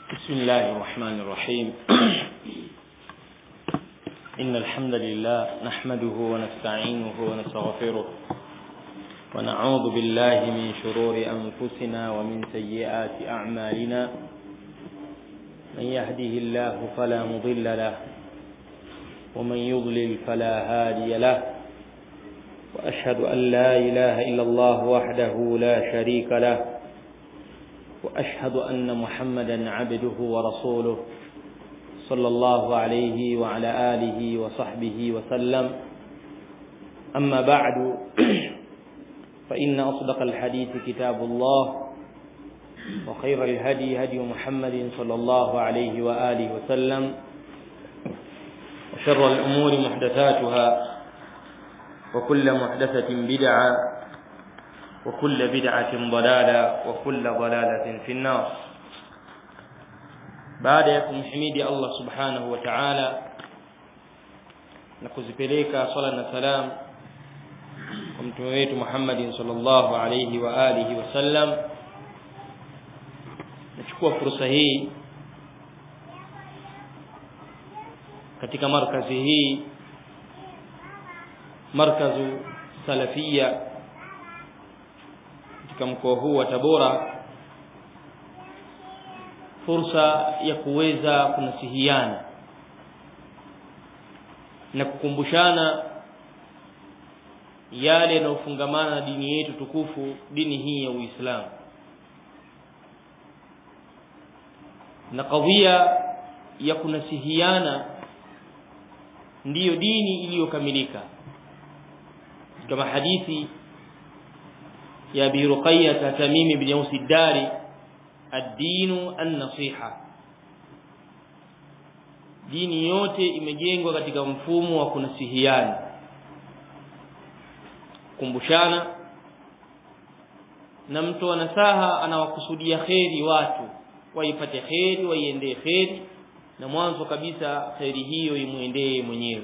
بسم الله الرحمن الرحيم إن الحمد لله نحمده ونستعينه ونستغفره ونعوذ بالله من شرور أنفسنا ومن سيئات أعمالنا من يهده الله فلا مضل له ومن يضلل فلا هادي له وأشهد أن لا إله إلا الله وحده لا شريك له واشهد ان محمدا عبده ورسوله صلى الله عليه وعلى اله وصحبه وسلم اما بعد فان اصدق الحديث كتاب الله وخير الهدي هدي محمد صلى الله عليه واله وسلم وشر الامور محدثاتها وكل محدثه بدعه وكل بدعة ضلالة وكل ضلالة في النار baada ya kumhimidi Allah subhanahu wa ta'ala na kuzipeleka swala na salam kwa mtume wetu Muhammadin sallallahu alayhi wa alihi wasallam nachukua fursa hii katika markazi hii markazu salafia katika mkoa huu wa Tabora fursa ya kuweza kunasihiana na kukumbushana yale yanayofungamana na dini yetu tukufu dini hii ya Uislamu na kadhia ya kunasihiana ndiyo dini iliyokamilika kama hadithi يا أبي رقية تميم بن يوس الداري الدين النصيحة dini yote imejengwa katika mfumo wa kunasihiana kumbushana na mtu wa nasaha anawakusudia kheri watu waipate kheri waiendee kheri na mwanzo kabisa kheri hiyo imwendee mwenyewe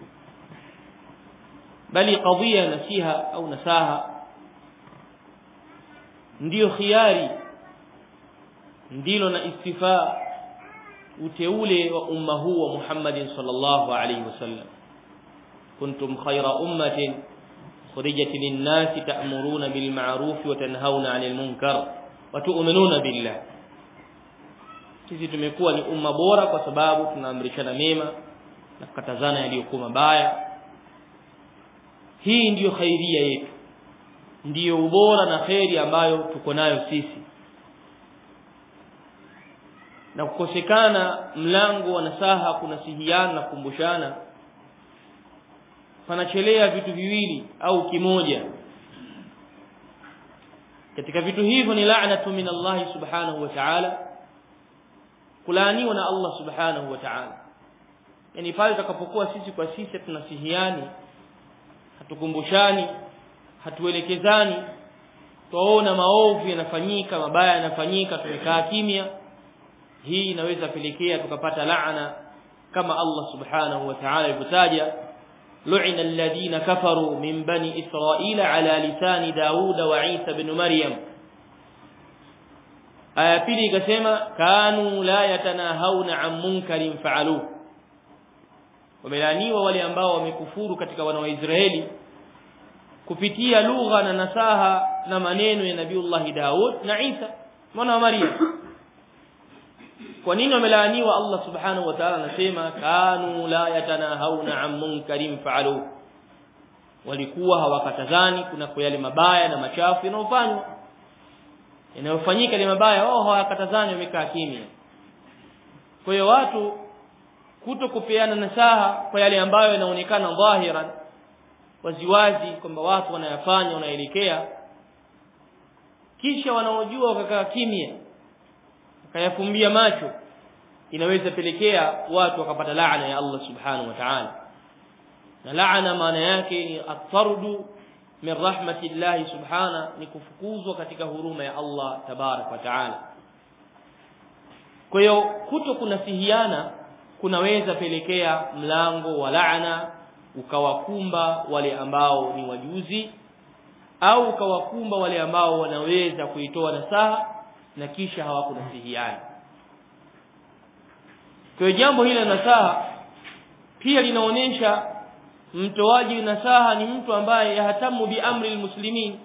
bali kadhia nasiha au nasaha ndiyo khiari ndilo na istifaa uteule wa umma huu wa Muhammadin sallallahu alayhi wasallam kuntum khayra ummatin خرجت للناس تأمرون بالمعروف وتنهون عن المنكر وتؤمنون بالله sisi tumekuwa ni umma bora kwa sababu tunaamrishana mema na kukatazana yaliyokuwa mabaya hii ndiyo khairia yetu ndiyo ubora na kheri ambayo tuko nayo sisi na kukosekana mlango wa nasaha kunasihiana na kukumbushana panachelea vitu viwili au kimoja katika vitu hivyo ni la'natu min Allah subhanahu wa ta'ala kulaaniwa na Allah subhanahu wa ta'ala yani pale tutakapokuwa sisi kwa sisi tunasihiani hatukumbushani hatuelekezani twaona maovu yanafanyika mabaya yanafanyika tumekaa kimya hii inaweza pelekea tukapata laana kama Allah subhanahu wa ta'ala alivyotaja lu'ina alladhina kafaru min bani israila ala lisani dauda wa isa ibn maryam aya pili ikasema kanu la yatanahawna an munkarin fa'alu wamelaniwa wale ambao wamekufuru katika wana wa Israeli kupitia lugha na nasaha na maneno ya Nabiiullah Daud na Isa mwana wa Maryam kwa nini wamelaaniwa Allah subhanahu wa ta'ala anasema kanu la yatanahawna an munkarin fa'alu walikuwa hawakatazani kuna kwa yale mabaya na machafu yanayofanywa yanayofanyika yale mabaya wao hawakatazani wamekaa kimya kwa hiyo watu kuto kupeana nasaha kwa yale ambayo yanaonekana dhahiran waziwazi kwamba watu wanayafanya wanaelekea kisha wanaojua wakakaa kimya wakayafumbia macho inaweza pelekea watu wakapata laana ya Allah subhanahu wa ta'ala na laana maana yake ni atardu min rahmatillahi subhana ni kufukuzwa katika huruma ya Allah tabarak wa ta'ala kwa hiyo kuto kunasihiana kunaweza pelekea mlango wa laana ukawakumba wale ambao ni wajuzi au ukawakumba wale ambao wanaweza kuitoa nasaha na kisha hawakunasihiana kwa jambo hili la nasaha pia linaonyesha mtoaji nasaha ni mtu ambaye yahatamu bi amri almuslimin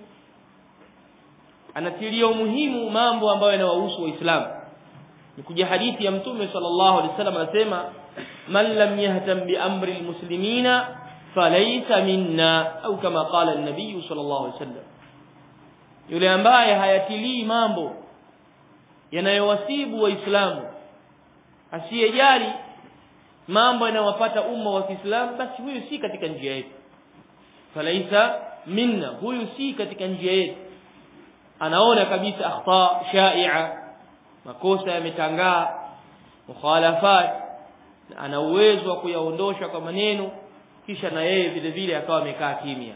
anatilia umuhimu mambo ambayo yanawahusu waislamu ni kuja hadithi ya mtume sallallahu alaihi wasallam anasema man lam yahtam bi amri almuslimina falaysa minna au kama qala an-nabiy sallallahu alaihi wasallam yule ambaye hayatilii mambo yanayowasibu waislamu asiyejali mambo yanayowapata umma wa Kiislamu basi huyu si katika njia yetu falaisa minna huyu si katika njia yetu anaona kabisa akhta shai'a makosa yametangaa mukhalafat ana uwezo wa kuyaondosha kwa maneno kisha na yeye vile vile akawa amekaa kimya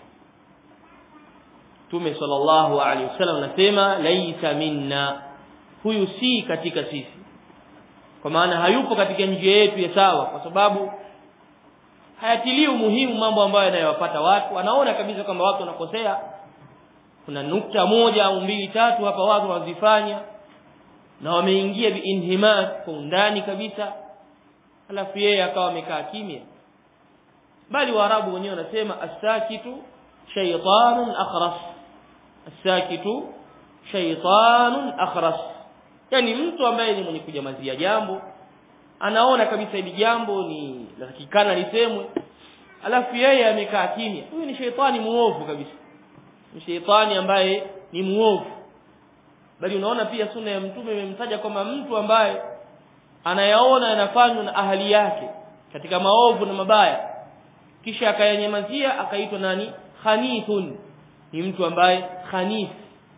Mtume sallallahu alaihi wasallam anasema laisa minna huyu si katika sisi kwa maana hayupo katika njia yetu ya sawa kwa sababu hayatilii umuhimu mambo ambayo yanayowapata watu anaona kabisa kwamba watu wanakosea kuna nukta moja au mbili tatu hapa watu wanazifanya na wameingia biinhimas kwa undani kabisa alafu yeye akawa amekaa kimya bali waarabu wenyewe wanasema as-sakitu shaytanun akhras as-sakitu shaytanun akhras yani mtu ambaye ni mwenye kujamazia jambo anaona kabisa hili jambo ni latakikana lisemwe alafu yeye amekaa kimya huyu ni sheitani muovu kabisa ni sheitani ambaye ni muovu bali unaona pia sunna ya mtume imemtaja kwamba mtu ambaye anayaona yanafanywa na ahali yake katika maovu na mabaya kisha akayanyamazia akaitwa nani khanithun ni mtu ambaye khanith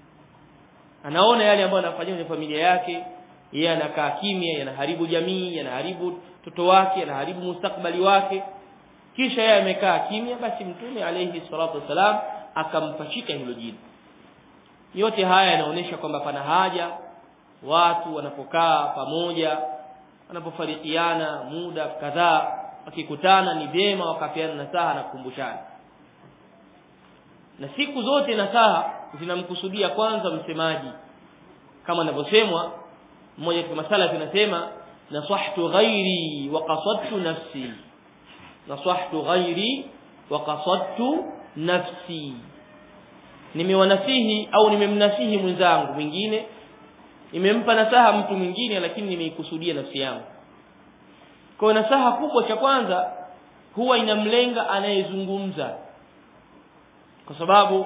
anaona yale ambayo anafanywa kwenye familia yake yeye anakaa kimya yanaharibu jamii yanaharibu mtoto wake yanaharibu mustakbali wake kisha yeye amekaa kimya basi mtume alayhi salatu wasalam akampachika hilo jina yote haya yanaonyesha kwamba pana haja watu wanapokaa pamoja wanapofarikiana muda kadhaa wakikutana ni vyema wakapeana nasaha na kukumbushana na siku zote nasaha zinamkusudia kwanza msemaji kama anavyosemwa mmoja katika masala tunasema nasahtu ghairi wa qasadtu nafsi nasahtu ghairi wa qasadtu nafsi nimewanasihi au nimemnasihi mwenzangu mwingine nimempa nasaha mtu mwingine lakini nimeikusudia nafsi yangu kwa nasaha kubwa cha kwanza huwa inamlenga anayezungumza kwa sababu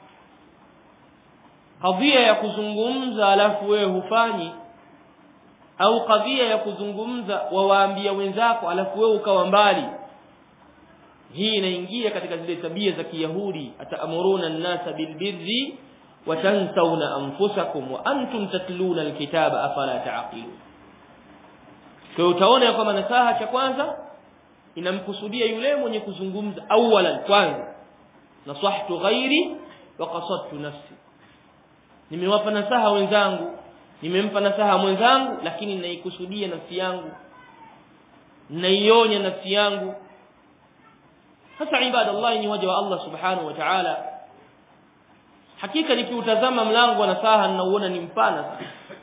kadhia ya kuzungumza alafu wewe hufanyi au kadhia ya kuzungumza wawaambia wenzako alafu wewe ukawa mbali hii inaingia katika zile tabia za kiyahudi ataamuruna an-nasa bilbirri wa tansawna anfusakum wa antum tatluna alkitaba afala ta'qilun kwa utaona kwamba nasaha cha kwanza inamkusudia yule mwenye kuzungumza awalan kwanza nasahtu ghairi wa qasadtu nafsi nimewapa nasaha wenzangu nimempa nasaha mwenzangu lakini naikusudia nafsi yangu naionya nafsi yangu sasa ibadallah ni waja wa Allah subhanahu wa ta'ala hakika nikiutazama mlango wa nasaha ninauona ni mpana sana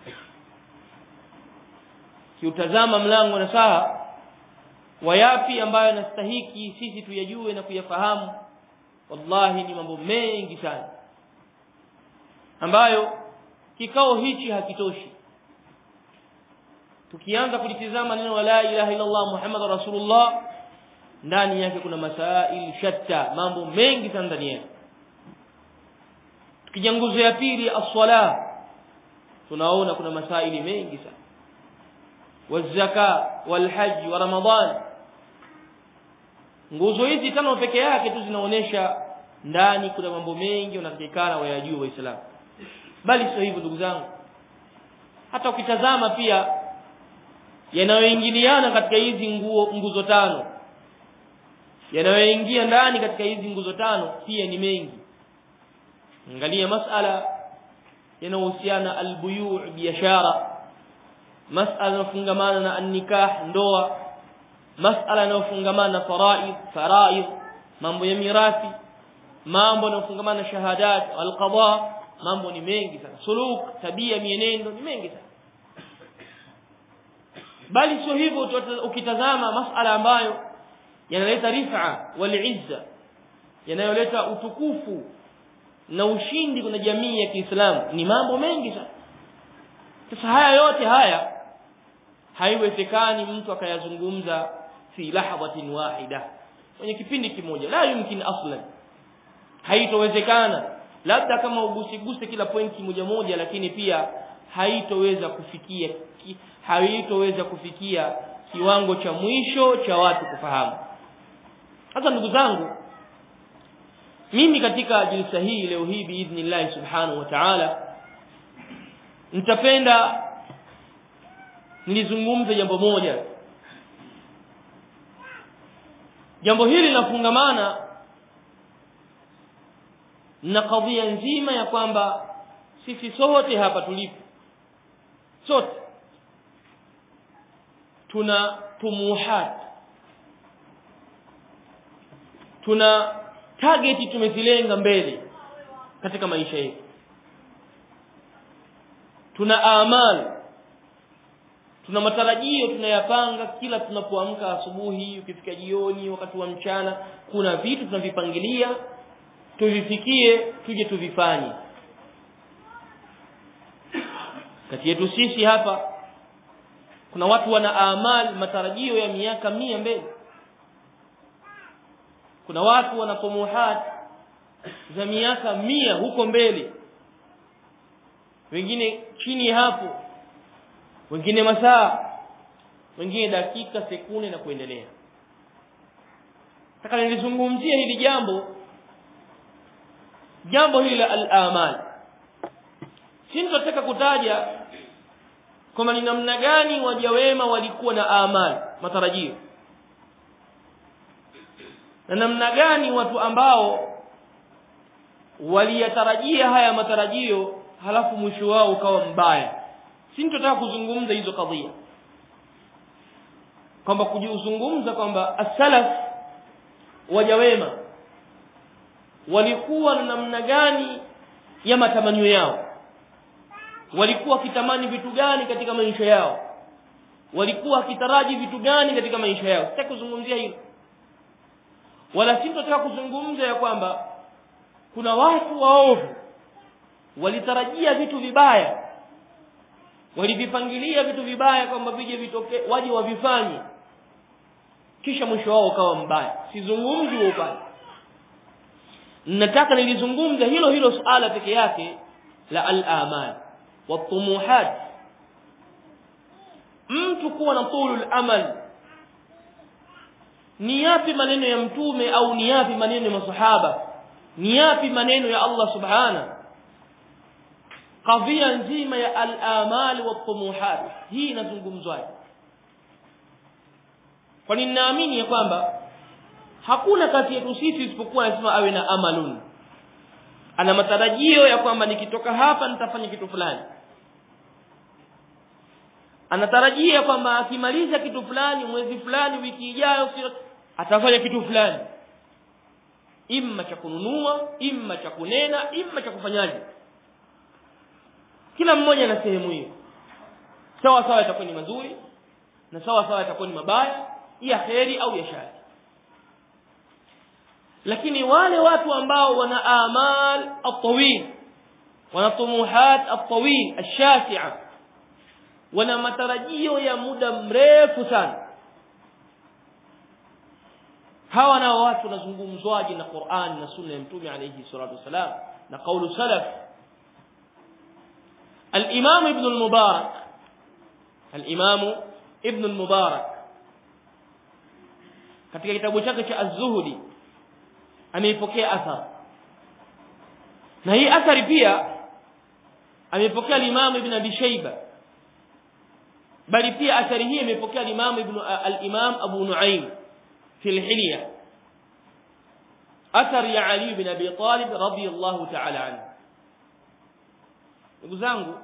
kiutazama mlango wa nasaha wayapi ambayo nastahiki sisi tuyajue na kuyafahamu wallahi ni mambo mengi sana ambayo kikao hichi hakitoshi tukianza kulitizama neno la ilaha illa Allah Muhammad rasulullah ndani yake kuna masail shatta mambo mengi sana ndani yake tukija nguzo ya pili as-sala tunaona kuna masaili mengi sana wazaka walhajj wa ramadan nguzo hizi tano peke yake tu zinaonesha ndani kuna mambo mengi unatakikana wayajue waislamu bali sio hivyo ndugu zangu hata ukitazama pia yanayoingiliana katika hizi nguo nguzo tano yanayoingia ndani katika hizi nguzo tano pia ni mengi angalia masala yanayohusiana albuyu' biashara masala yanayofungamana na an-nikah ndoa masala yanayofungamana na faraid faraid mambo ya mirathi mambo yanayofungamana na shahadat alqada mambo ni mengi sana suluk tabia mienendo ni mengi sana bali sio hivyo ukitazama masala ambayo yanaleta rifa wal izza yanayoleta utukufu na ushindi kwenye jamii ya Kiislamu ni mambo mengi sana sasa haya yote haya haiwezekani mtu akayazungumza fi lahadhatin wahida kwenye kipindi kimoja la yumkin aslan haitowezekana labda kama ugusiguse kila pointi moja moja lakini pia haitoweza kufikia haitoweza kufikia kiwango cha mwisho cha watu kufahamu sasa ndugu zangu mimi katika jilsa hii leo hii biidhnillah subhanahu wa ta'ala nitapenda nilizungumze jambo moja jambo hili linafungamana na kadhia nzima ya kwamba sisi sote hapa tulipo sote tuna tumuhat tuna target tumezilenga mbele katika maisha yetu tuna amal tuna matarajio tunayapanga kila tunapoamka asubuhi ukifika jioni wakati wa mchana kuna vitu tunavipangilia tuvifikie tuje tuvifanye kati yetu sisi hapa kuna watu wana amal matarajio ya miaka mia mbele kuna watu wana tumuhat za miaka mia huko mbele wengine chini hapo wengine masaa wengine dakika sekunde na kuendelea nataka nilizungumzie hili jambo jambo hili la al-amal sintataka kutaja kwamba ni namna gani waja wema walikuwa na amal matarajio na namna gani watu ambao waliyatarajia haya matarajio halafu mwisho wao ukawa mbaya sintotaka kuzungumza hizo kadhia kwamba kujizungumza kwamba as-salaf waja wema walikuwa na namna gani ya matamanio yao walikuwa wakitamani vitu gani katika maisha yao walikuwa wakitaraji vitu gani katika maisha yao sitaki kuzungumzia hilo wala sitotaka kuzungumza ya kwamba kuna watu waovu walitarajia vitu vibaya walivipangilia vitu vibaya kwamba vije vitoke waje wavifanye kisha mwisho wao ukawa mbaya sizungumzi wa upande nataka nilizungumza hilo hilo suala peke yake la al-amal watumuhat mtu kuwa na tulul amal ni yapi maneno ya mtume au ni yapi maneno ya masahaba ni yapi maneno ya Allah subhana kadhia nzima ya al-amal watumuhat hii inazungumzwaje kwa nini naamini ya kwamba hakuna kati yetu sisi isipokuwa lazima awe na amalun ana matarajio ya kwamba nikitoka hapa nitafanya kitu fulani anatarajia kwamba akimaliza kitu fulani mwezi fulani wiki ijayo atafanya kitu fulani imma cha kununua imma cha kunena imma cha kufanyaje kila mmoja na sehemu hiyo sawa sawa itakuwa ni mazuri na sawa sawa itakuwa ni mabaya ya kheri au ya shari lakini wale watu ambao wana amal at-tawil wana tumuhat at-tawil ash-shati'a wana matarajio ya muda mrefu sana hawa nao watu wanazungumzwaje na Qur'an na sunna ya mtume alayhi salatu wasalam na kaulu salaf al-imam ibn al-mubarak al-imam ibn al-mubarak katika kitabu chake cha az-zuhdi ameipokea athar na hii athari pia ameipokea al-imam ibn abi shayba bali pia athari hii imepokea al-imam ibn al-imam abu nuaim في الحلية أثر يا علي بن أبي طالب رضي الله تعالى عنه نقول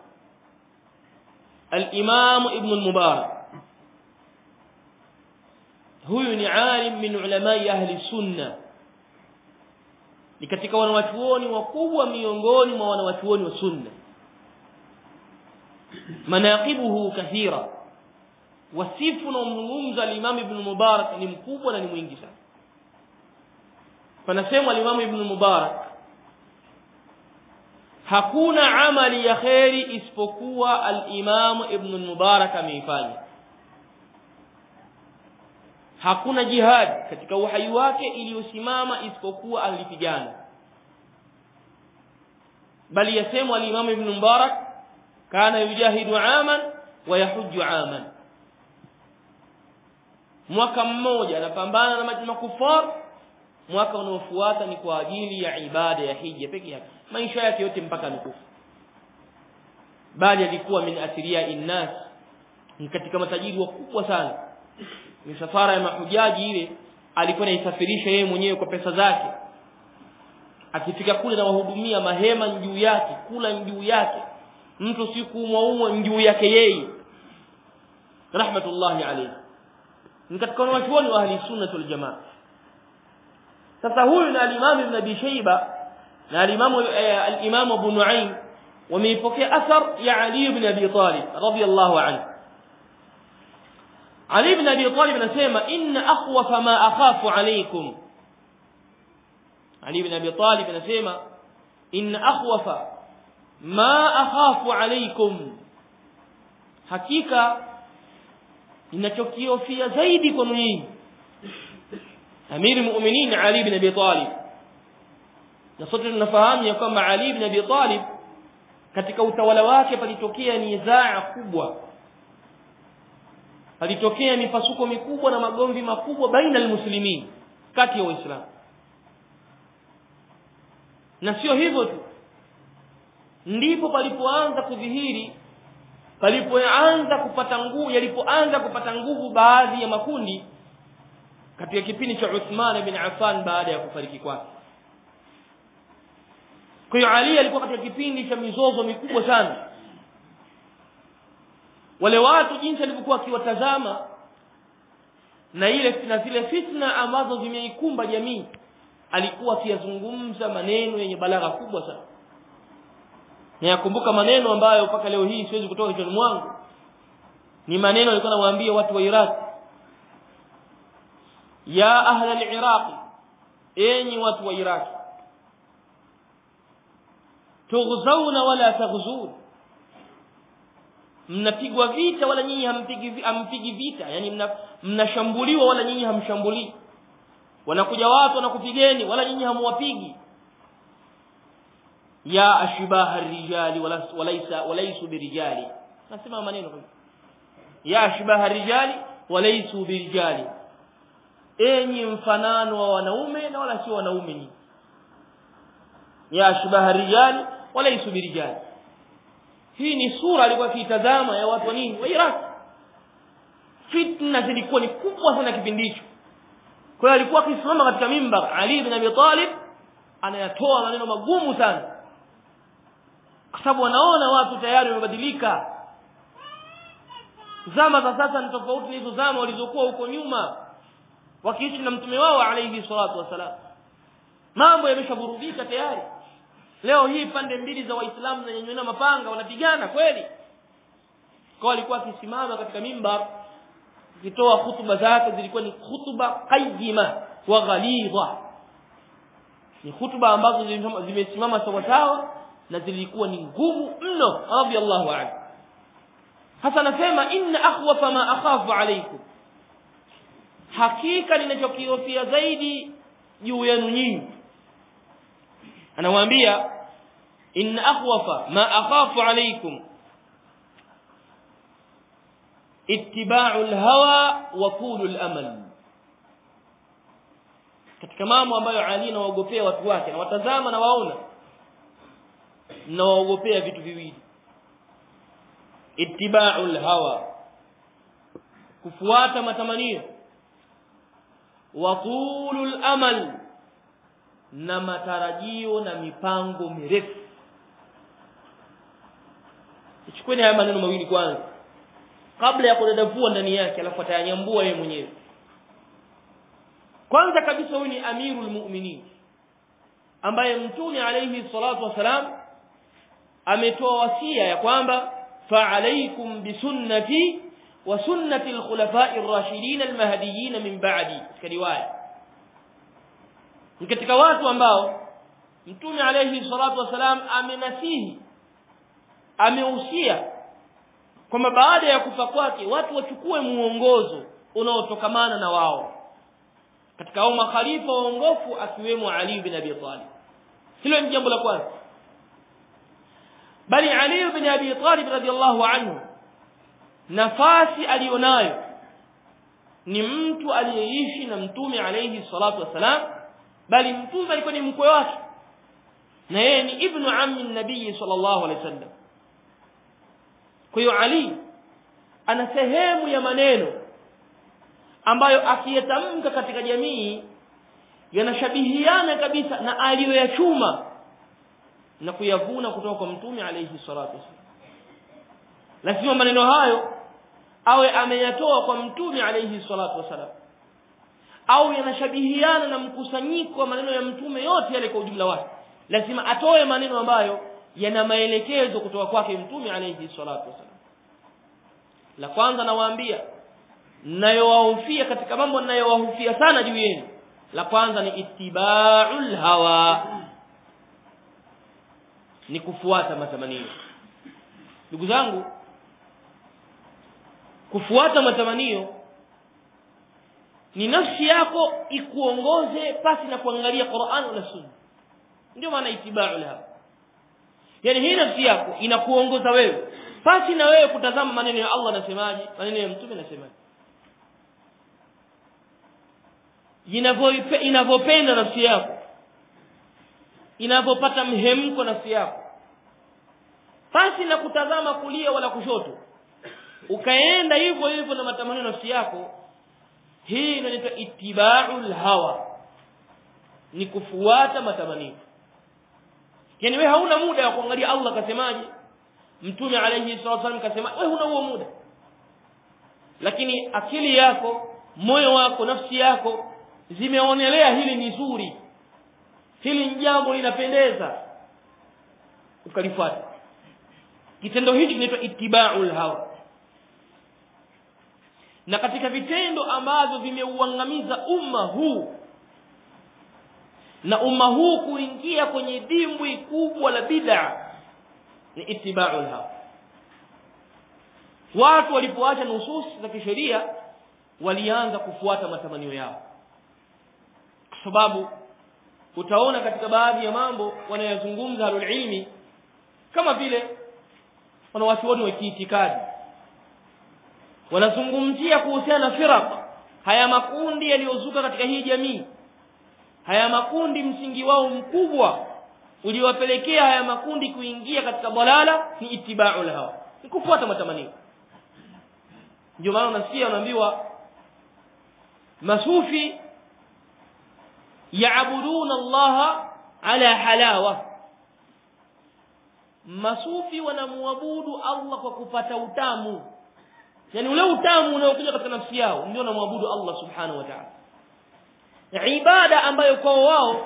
الإمام ابن المبارك هو عالم من علماء أهل السنة ni katika wanawachuoni wakubwa miongoni mwa wanawachuoni wa sunna manaqibuhu kathira wasifu na umzungumza al-Imam Ibn Mubarak ni mkubwa na ni mwingi sana panasema al-Imam Ibn Mubarak hakuna amali ya kheri isipokuwa al-Imam Ibn Mubarak ameifanya hakuna jihad katika uhai wake iliyosimama isipokuwa alipigana bali yasemwa al-Imam Ibn Mubarak kana yujahidu aman wa yahujju aman mwaka mmoja anapambana na makufar mwaka unaofuata ni kwa ajili ya ibada ya hija pekee yake maisha yake yote mpaka amekufa bali alikuwa min athiria innas ni katika matajiri wakubwa sana misafara ya mahujaji ile alikuwa anaisafirisha yeye mwenyewe kwa pesa zake akifika kule na wahudumia mahema juu yake kula juu yake mtu si kuumwa umwa juu yake yeye rahmatullahi alayhi ni katika wanachuoni wa ahli sunna wal jamaa sasa huyu na al-Imam Ibn Abi Shayba na al-Imam al-Imam Abu Nu'aym wameipokea athar ya Ali ibn Abi Talib radiyallahu anhu Ali ibn Abi Talib anasema inna akhwafa ma akhafu alaykum Ali ibn Abi Talib anasema inna akhwafa ma akhafu alaykum hakika ninachokiofia zaidi kwa nyinyi Amiri mu'minin Ali ibn Abi Talib na sote tunafahamu ya kwamba Ali ibn Abi Talib katika utawala wake palitokea nizaa kubwa palitokea mipasuko mikubwa na magomvi makubwa baina almuslimin kati ya waislamu na sio hivyo tu ndipo palipoanza kudhihiri palipoanza kupata nguvu yalipoanza kupata nguvu baadhi ya makundi katika kipindi cha Uthman bin Affan baada ya kufariki kwake kwa hiyo Ali alikuwa katika kipindi cha mizozo mikubwa sana wale watu jinsi alivyokuwa akiwatazama na ile na zile fitna ambazo zimeikumba jamii alikuwa akiyazungumza maneno yenye balagha kubwa sana na yakumbuka maneno ambayo mpaka leo hii siwezi kutoka kichwani mwangu ni maneno alikuwa anawaambia watu wa Iraq ya ahla al-Iraq enyi watu wa Iraq tughzauna wala taghzun mnapigwa vita wala nyinyi hampigi hampigi vita yani mnashambuliwa wala nyinyi hamshambulii wanakuja watu wanakupigeni wala nyinyi hamwapigi ya ashbaha ar-rijali walaysa walaysu birijali nasema maneno ya ashbaha ar-rijali walaysu birijali enyi mfanano wa wanaume na wala sio wanaume ni ya ashbaha rijali wala isubiri rijali hii ni sura alikuwa akiitazama ya watu wa nini wa Iraq fitna zilikuwa ni kubwa sana kipindi hicho kwa hiyo alikuwa akisimama katika mimbar Ali ibn Abi Talib anayatoa maneno magumu sana kwa sababu wanaona watu tayari wamebadilika zama za sasa ni tofauti na hizo zama walizokuwa huko nyuma wakiishi na mtume wao alayhi salatu wasalam mambo yameshaburudika tayari leo hii pande mbili za waislamu zinanyanyua mapanga wanapigana kweli kwa alikuwa akisimama katika mimbar akitoa hutuba zake zilikuwa ni hutuba qayyima wa ghalidha ni hutuba ambazo zimesimama sawa sawa na zilikuwa ni ngumu mno radiyallahu anhu hasa nasema inna akhwafa ma akhafu alaykum hakika ninachokihofia zaidi juu yenu nyinyi anawaambia in akhwafa ma akhafu alaykum ittiba'u alhawa wa qulu alamal katika mambo ambayo Ali anawaogopea watu wake na watazama na waona na waogopea vitu viwili ittiba'u alhawa kufuata matamanio wa qulu alamal na matarajio na mipango mirefu Chukueni haya maneno mawili kwanza kabla ya kudadavua ndani yake alafu atayanyambua yeye mwenyewe kwanza kabisa huyu ni amirul mu'minin ambaye mtume alayhi salatu wasalam ametoa wasia ya kwamba fa alaykum bisunnati wa sunnati al-khulafa'i ar-rashidin al-mahdiyyin min ba'di katika riwaya ni katika watu ambao mtume alayhi salatu wasalam amenasihi amehusia kwamba baada ya kufa kwake watu wachukue muongozo unaotokamana na wao katika hao makhalifa waongofu akiwemo Ali bin Abi Talib hilo ni jambo la kwanza bali Ali bin Abi Talib radhiallahu anhu nafasi alionayo ni mtu aliyeishi na mtume alayhi salatu wasalam bali mtume alikuwa ni mkwe wake na yeye ni ibnu ammi nabii sallallahu alaihi wasallam kwa hiyo Ali ana sehemu ya maneno ambayo akiyatamka katika jamii yanashabihiana kabisa na aliyoyachuma na kuyavuna kutoka kwa mtume alayhi salatu wasallam lazima maneno hayo awe ameyatoa kwa mtume alayhi salatu wasallam au yanashabihiana na mkusanyiko wa maneno ya mtume yote yale kwa ujumla wake lazima atoe maneno ambayo yana maelekezo kutoka kwake mtume alayhi salatu wasallam la kwanza nawaambia nayowahofia katika mambo ninayowahofia sana juu yenu la kwanza ni ittiba'ul hawa ni kufuata matamanio ndugu zangu kufuata matamanio ni nafsi yako ikuongoze pasi na kuangalia Qur'an na Sunna ndio maana itiba'ul hawa yani hii nafsi yako inakuongoza wewe pasi na wewe kutazama maneno ya Allah nasemaje maneno ya mtume nasemaje inavyopenda nafsi yako inavyopata mhemko nafsi yako pasi na kutazama kulia wala kushoto ukaenda hivyo hivyo na matamanio nafsi yako hii inaitwa ittiba'ul hawa ni kufuata matamanio yani wewe hauna muda wa kuangalia Allah kasemaje mtume alayhi salatu wasallam kasema wewe huna huo muda lakini akili yako moyo wako nafsi yako zimeonelea hili ni zuri hili ni jambo linapendeza ukalifuata kitendo hichi kinaitwa ittiba'ul hawa na katika vitendo ambavyo vimeuangamiza umma huu na umma huu kuingia kwenye dimbwi kubwa la bid'a ni ittiba'ul hawa watu walipoacha nususi za kisheria walianza kufuata matamanio yao kwa sababu utaona katika baadhi ya mambo wanayozungumza ahlul ilmi kama vile wanawachuoni wa kiitikadi wanazungumzia kuhusiana na firaq haya makundi yaliyozuka katika hii jamii haya makundi msingi wao mkubwa uliowapelekea haya makundi kuingia katika dalala ni ittiba'ul hawa ni kufuata matamanio ndio maana unasikia unaambiwa masufi yaabuduna Allah ala halawa masufi wanamuabudu Allah kwa kupata utamu yani ule utamu unaokuja katika nafsi yao ndio wanamwabudu Allah subhanahu wa ta'ala ibada ambayo kwa wao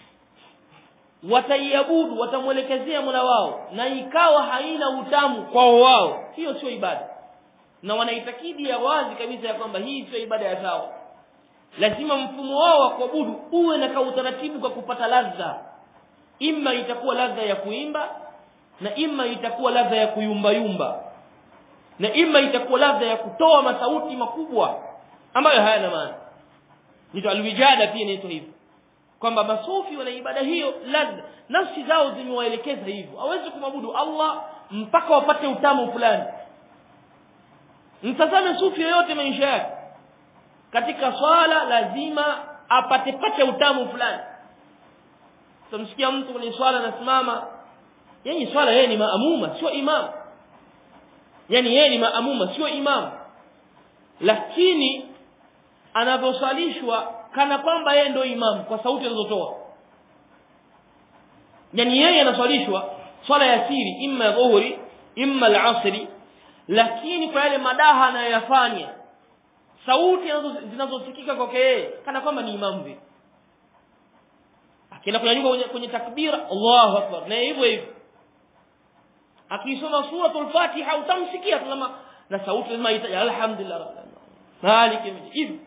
wataiabudu watamwelekezea Mola wao na ikawa haina utamu kwa wao hiyo sio ibada na wanaitakidi ya wazi kabisa ya kwamba hii sio ibada ya sawa lazima mfumo wao wa kuabudu uwe na kautaratibu kwa kupata ladha imma itakuwa ladha ya kuimba na imma itakuwa ladha ya kuyumba yumba na imma itakuwa ladha ya kutoa masauti makubwa ambayo hayana maana ndio alwijada pia inaitwa hivyo kwamba masufi wana ibada hiyo ladha nafsi zao zimewaelekeza hivyo hawezi kumwabudu Allah mpaka wapate utamu fulani mtazame sufi yoyote maisha yake katika swala lazima apate pate utamu fulani tumsikia mtu kwenye swala anasimama yani swala yeye ni maamuma sio imam yani yeye ni maamuma sio imam lakini anavyosalishwa kana kwamba yeye ndio imam kwa sauti anazotoa yani yeye anaswalishwa swala ya siri imma dhuhuri imma al-asri lakini kwa yale madaha anayoyafanya sauti zinazosikika kwake yeye kana kwamba ni imam vile akienda kunyanyuka kwenye, kwenye takbira Allahu akbar na hivyo hivyo akisoma suratul Fatiha utamsikia kama na sauti lazima itaje alhamdulillah malik hivi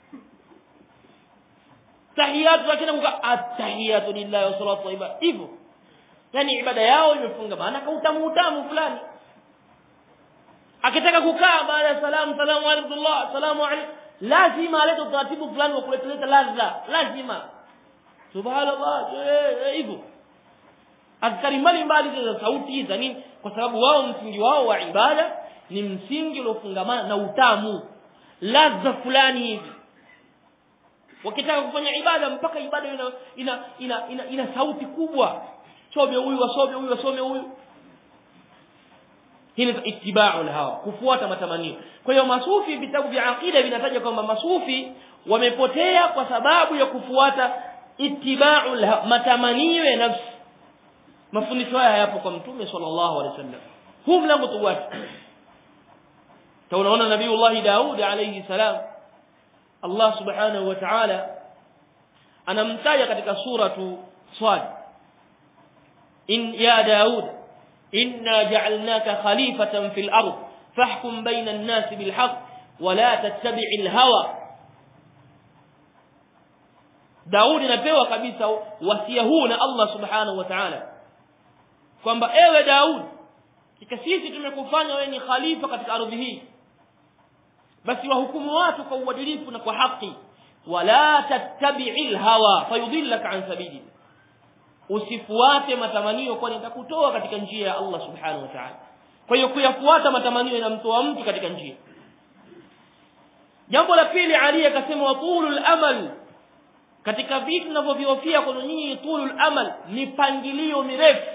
tahiyatu lakini kuka atahiyatu lillahi wa salatu wa ibada hivyo yani ibada yao imefungamana kwa utamu utamu fulani akitaka kukaa baada ya salamu salamu alaykum salamu alaykum lazima alete utaratibu fulani wa kuleta ladha lazima subhanallah hivyo azkari mbalimbali za sauti za nini kwa sababu wao msingi wao wa ibada ni msingi uliofungamana na utamu ladha fulani hivi wakitaka kufanya ibada mpaka ibada ina ina ina, ina, ina sauti kubwa some huyu wasome huyu wasome huyu hii ni ittiba'u hawa kufuata matamanio kwa hiyo masufi vitabu vya aqida vinataja kwamba masufi wamepotea kwa sababu ya kufuata ittiba'u matamanio ya nafsi mafundisho haya hayapo kwa mtume sallallahu alaihi wasallam huu mlango tuwati tunaona nabiiullah Daud alayhi salam Allah subhanahu wa ta'ala anamtaja katika suratu Sad in ya Daud inna ja'alnaka khalifatan fil ard fahkum bayna an-nas bil haqq wa la tattabi'il hawa Daudi anapewa kabisa wasia huu na Allah subhanahu wa ta'ala kwamba ewe Daud kika sisi tumekufanya wewe ni khalifa katika ardhi hii basi wahukumu watu kwa uadilifu na kwa haki wala tattabi'il hawa fayudhillaka an sabili usifuate matamanio kwani itakutoa katika njia ya Allah subhanahu wa ta'ala kwa hiyo kuyafuata matamanio inamtoa mtu katika njia jambo la pili Ali akasema watulul amal katika vitu tunavyoviofia kwa nyinyi tulul amal mipangilio mirefu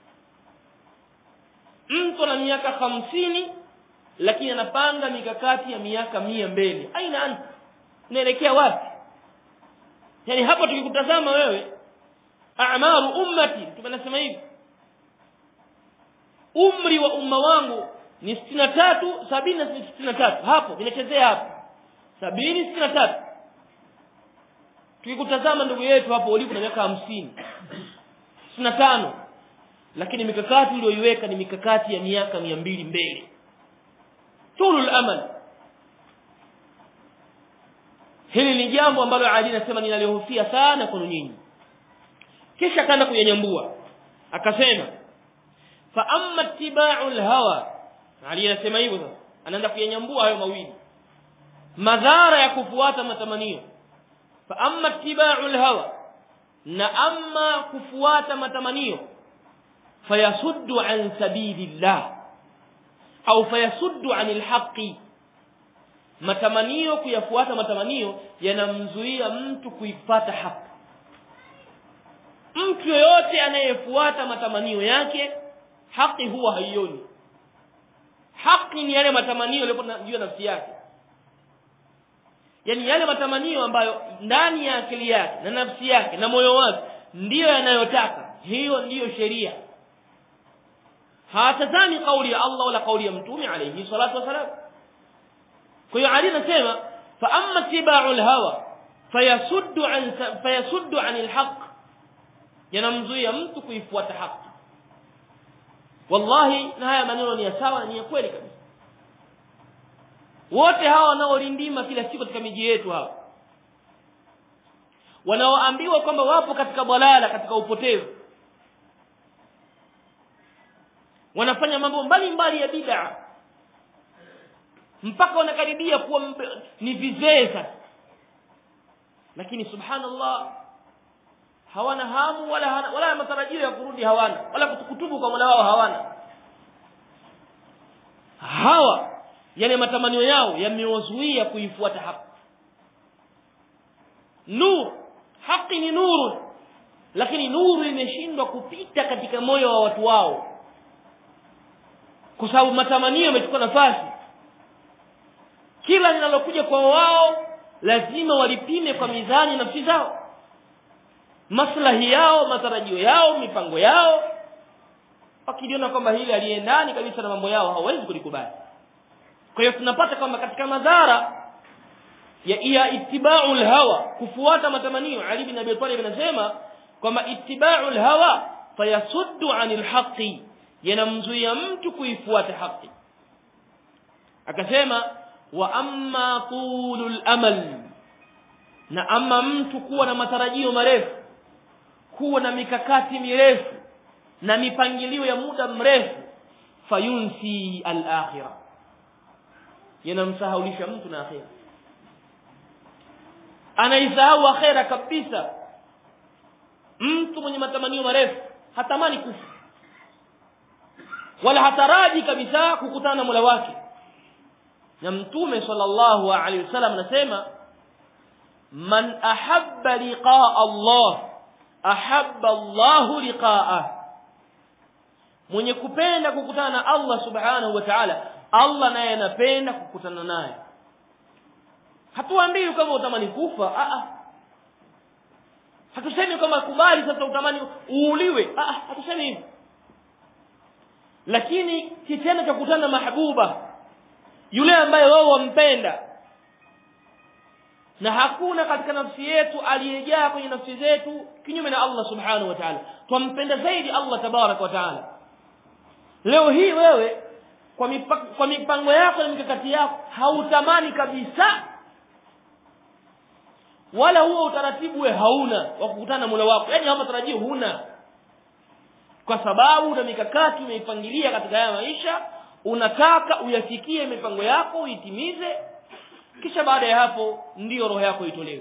mtu ana miaka hamsini lakini anapanga mikakati ya miaka mia mbele aina anta unaelekea wapi yani hapo tukikutazama wewe a'maru ummati tumenasema hivi umri wa umma wangu ni 63 70 na 63 hapo vinachezea hapo 70 63 tukikutazama ndugu yetu hapo ulipo na miaka 50 65 lakini mikakati uliyoiweka ni mikakati ya miaka 200 mbele tulul amal hili ni jambo ambalo Ali anasema ninalihofia sana kwa nyinyi kisha akaenda kuyanyambua akasema fa amma ittiba'ul hawa Ali anasema hivyo sasa anaenda kuyanyambua hayo mawili madhara ya kufuata matamanio fa amma ittiba'ul hawa na amma kufuata matamanio fayasuddu an sabilillah au fayasuddu anil haqqi matamanio kuyafuata matamanio yanamzuia mtu kuipata haki mtu yoyote anayefuata matamanio yake haki huwa haioni haki ni yale matamanio yaliyopo juu ya nafsi yake yani yale matamanio ambayo ndani ya akili yake na nafsi yake na moyo wake ndiyo yanayotaka hiyo ndiyo sheria hatazami kauli ya Allah wala kauli ya mtume alayhi salatu wasalam kwa hiyo Ali anasema fa amma tibau alhawa fayasuddu an fayasuddu anil haqq yanamzuia mtu kuifuata haki wallahi na haya maneno ni ya sawa na ni ya kweli kabisa wote hawa wanaolindima kila siku katika miji yetu hawa wanaoambiwa kwamba wapo katika balala katika upotevu wanafanya mambo mbalimbali ya bid'a mpaka wanakaribia kuwa ni vizee sasa lakini subhanallah hawana hamu wala hana, wala matarajio ya kurudi hawana wala kutubu kwa Mola wao hawana hawa yale matamanio yao yamewazuia kuifuata haki nur haki ni nuru lakini nuru imeshindwa kupita katika moyo wa watu wao kwa sababu matamanio yamechukua nafasi kila linalokuja kwa wao lazima walipime kwa mizani nafsi zao maslahi yao matarajio yao mipango yao wakiliona kwamba hili aliendani kabisa na mambo yao hawawezi kulikubali kwa hiyo tunapata kwamba katika madhara ya ya ittiba'ul hawa kufuata matamanio Ali bin Abi Talib anasema kwamba ittiba'ul hawa fayasuddu 'anil haqqi yanamzuia mtu kuifuata haki akasema wa amma tulul amal na ama mtu kuwa na matarajio marefu kuwa na mikakati mirefu na mipangilio ya muda mrefu fayunsi al-akhirah yanamsahaulisha mtu na akhira anaisahau akhira kabisa mtu mwenye matamanio marefu hatamani kufa wala hataraji kabisa kukutana na Mola wake na mtume sallallahu alaihi wasallam anasema man ahabba liqaa Allah ahabba Allah liqaa'ah mwenye kupenda kukutana na Allah subhanahu wa ta'ala Allah naye anapenda kukutana naye hatuambii kama utamani kufa a a hatusemi kama kubali sasa utamani uuliwe a a hatusemi hivyo lakini kitendo cha kukutana na mahbuba yule ambaye wao wampenda na hakuna katika nafsi yetu aliyejaa kwenye nafsi zetu kinyume na Allah subhanahu wa ta'ala twampenda zaidi Allah tabarak wa ta'ala leo hii wewe kwa mipango, kwa mipango yako na mikakati yako hautamani kabisa wala huo utaratibu we hauna wa kukutana na Mola wako yani hapa tarajio huna kwa sababu una mikakati umeipangilia katika haya maisha unataka uyafikie mipango yako uitimize kisha baada ya hapo ndiyo roho yako itolewe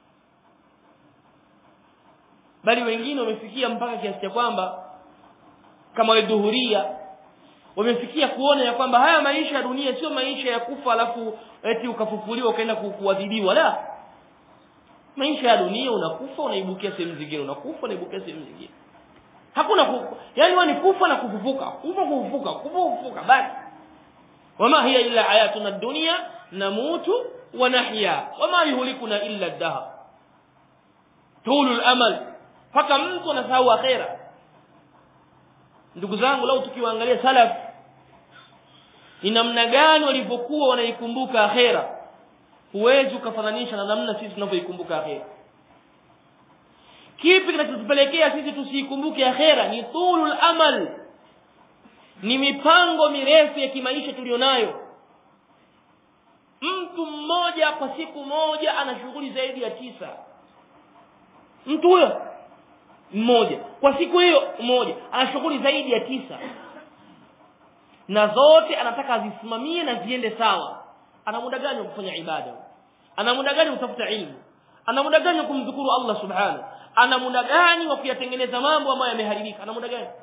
bali wengine wamefikia mpaka kiasi cha kwamba kama wadhuhuria wamefikia kuona ya kwamba haya maisha ya dunia sio maisha ya kufa alafu eti ukafufuliwa ukaenda kuadhibiwa la maisha ya dunia unakufa unaibukia sehemu zingine unakufa unaibukia sehemu zingine hakuna kufa yani wewe ni kufa na kufufuka kufa kufufuka kufa kufufuka basi wama hiya illa hayatuna dunya namutu wa nahya wama yuhlikuna illa ad-dahr tulul amal mpaka mtu anasahau akhera ndugu zangu lau tukiwaangalia salaf ni namna gani walivyokuwa wanaikumbuka akhera huwezi ukafananisha na namna sisi tunavyoikumbuka akhera kipi kinachotupelekea sisi tusiikumbuke akhera ni tulul amal ni mipango mirefu ya kimaisha tulionayo mtu mmoja kwa siku moja ana shughuli zaidi ya tisa mtu huyo mmoja kwa siku hiyo mmoja ana shughuli zaidi ya tisa na zote anataka azisimamie na ziende sawa ana muda gani wa kufanya ibada ana muda gani wa kutafuta ilmu ana muda gani wa kumdhukuru Allah subhanahu ana muda gani wa kuyatengeneza mambo ambayo yameharibika ana muda gani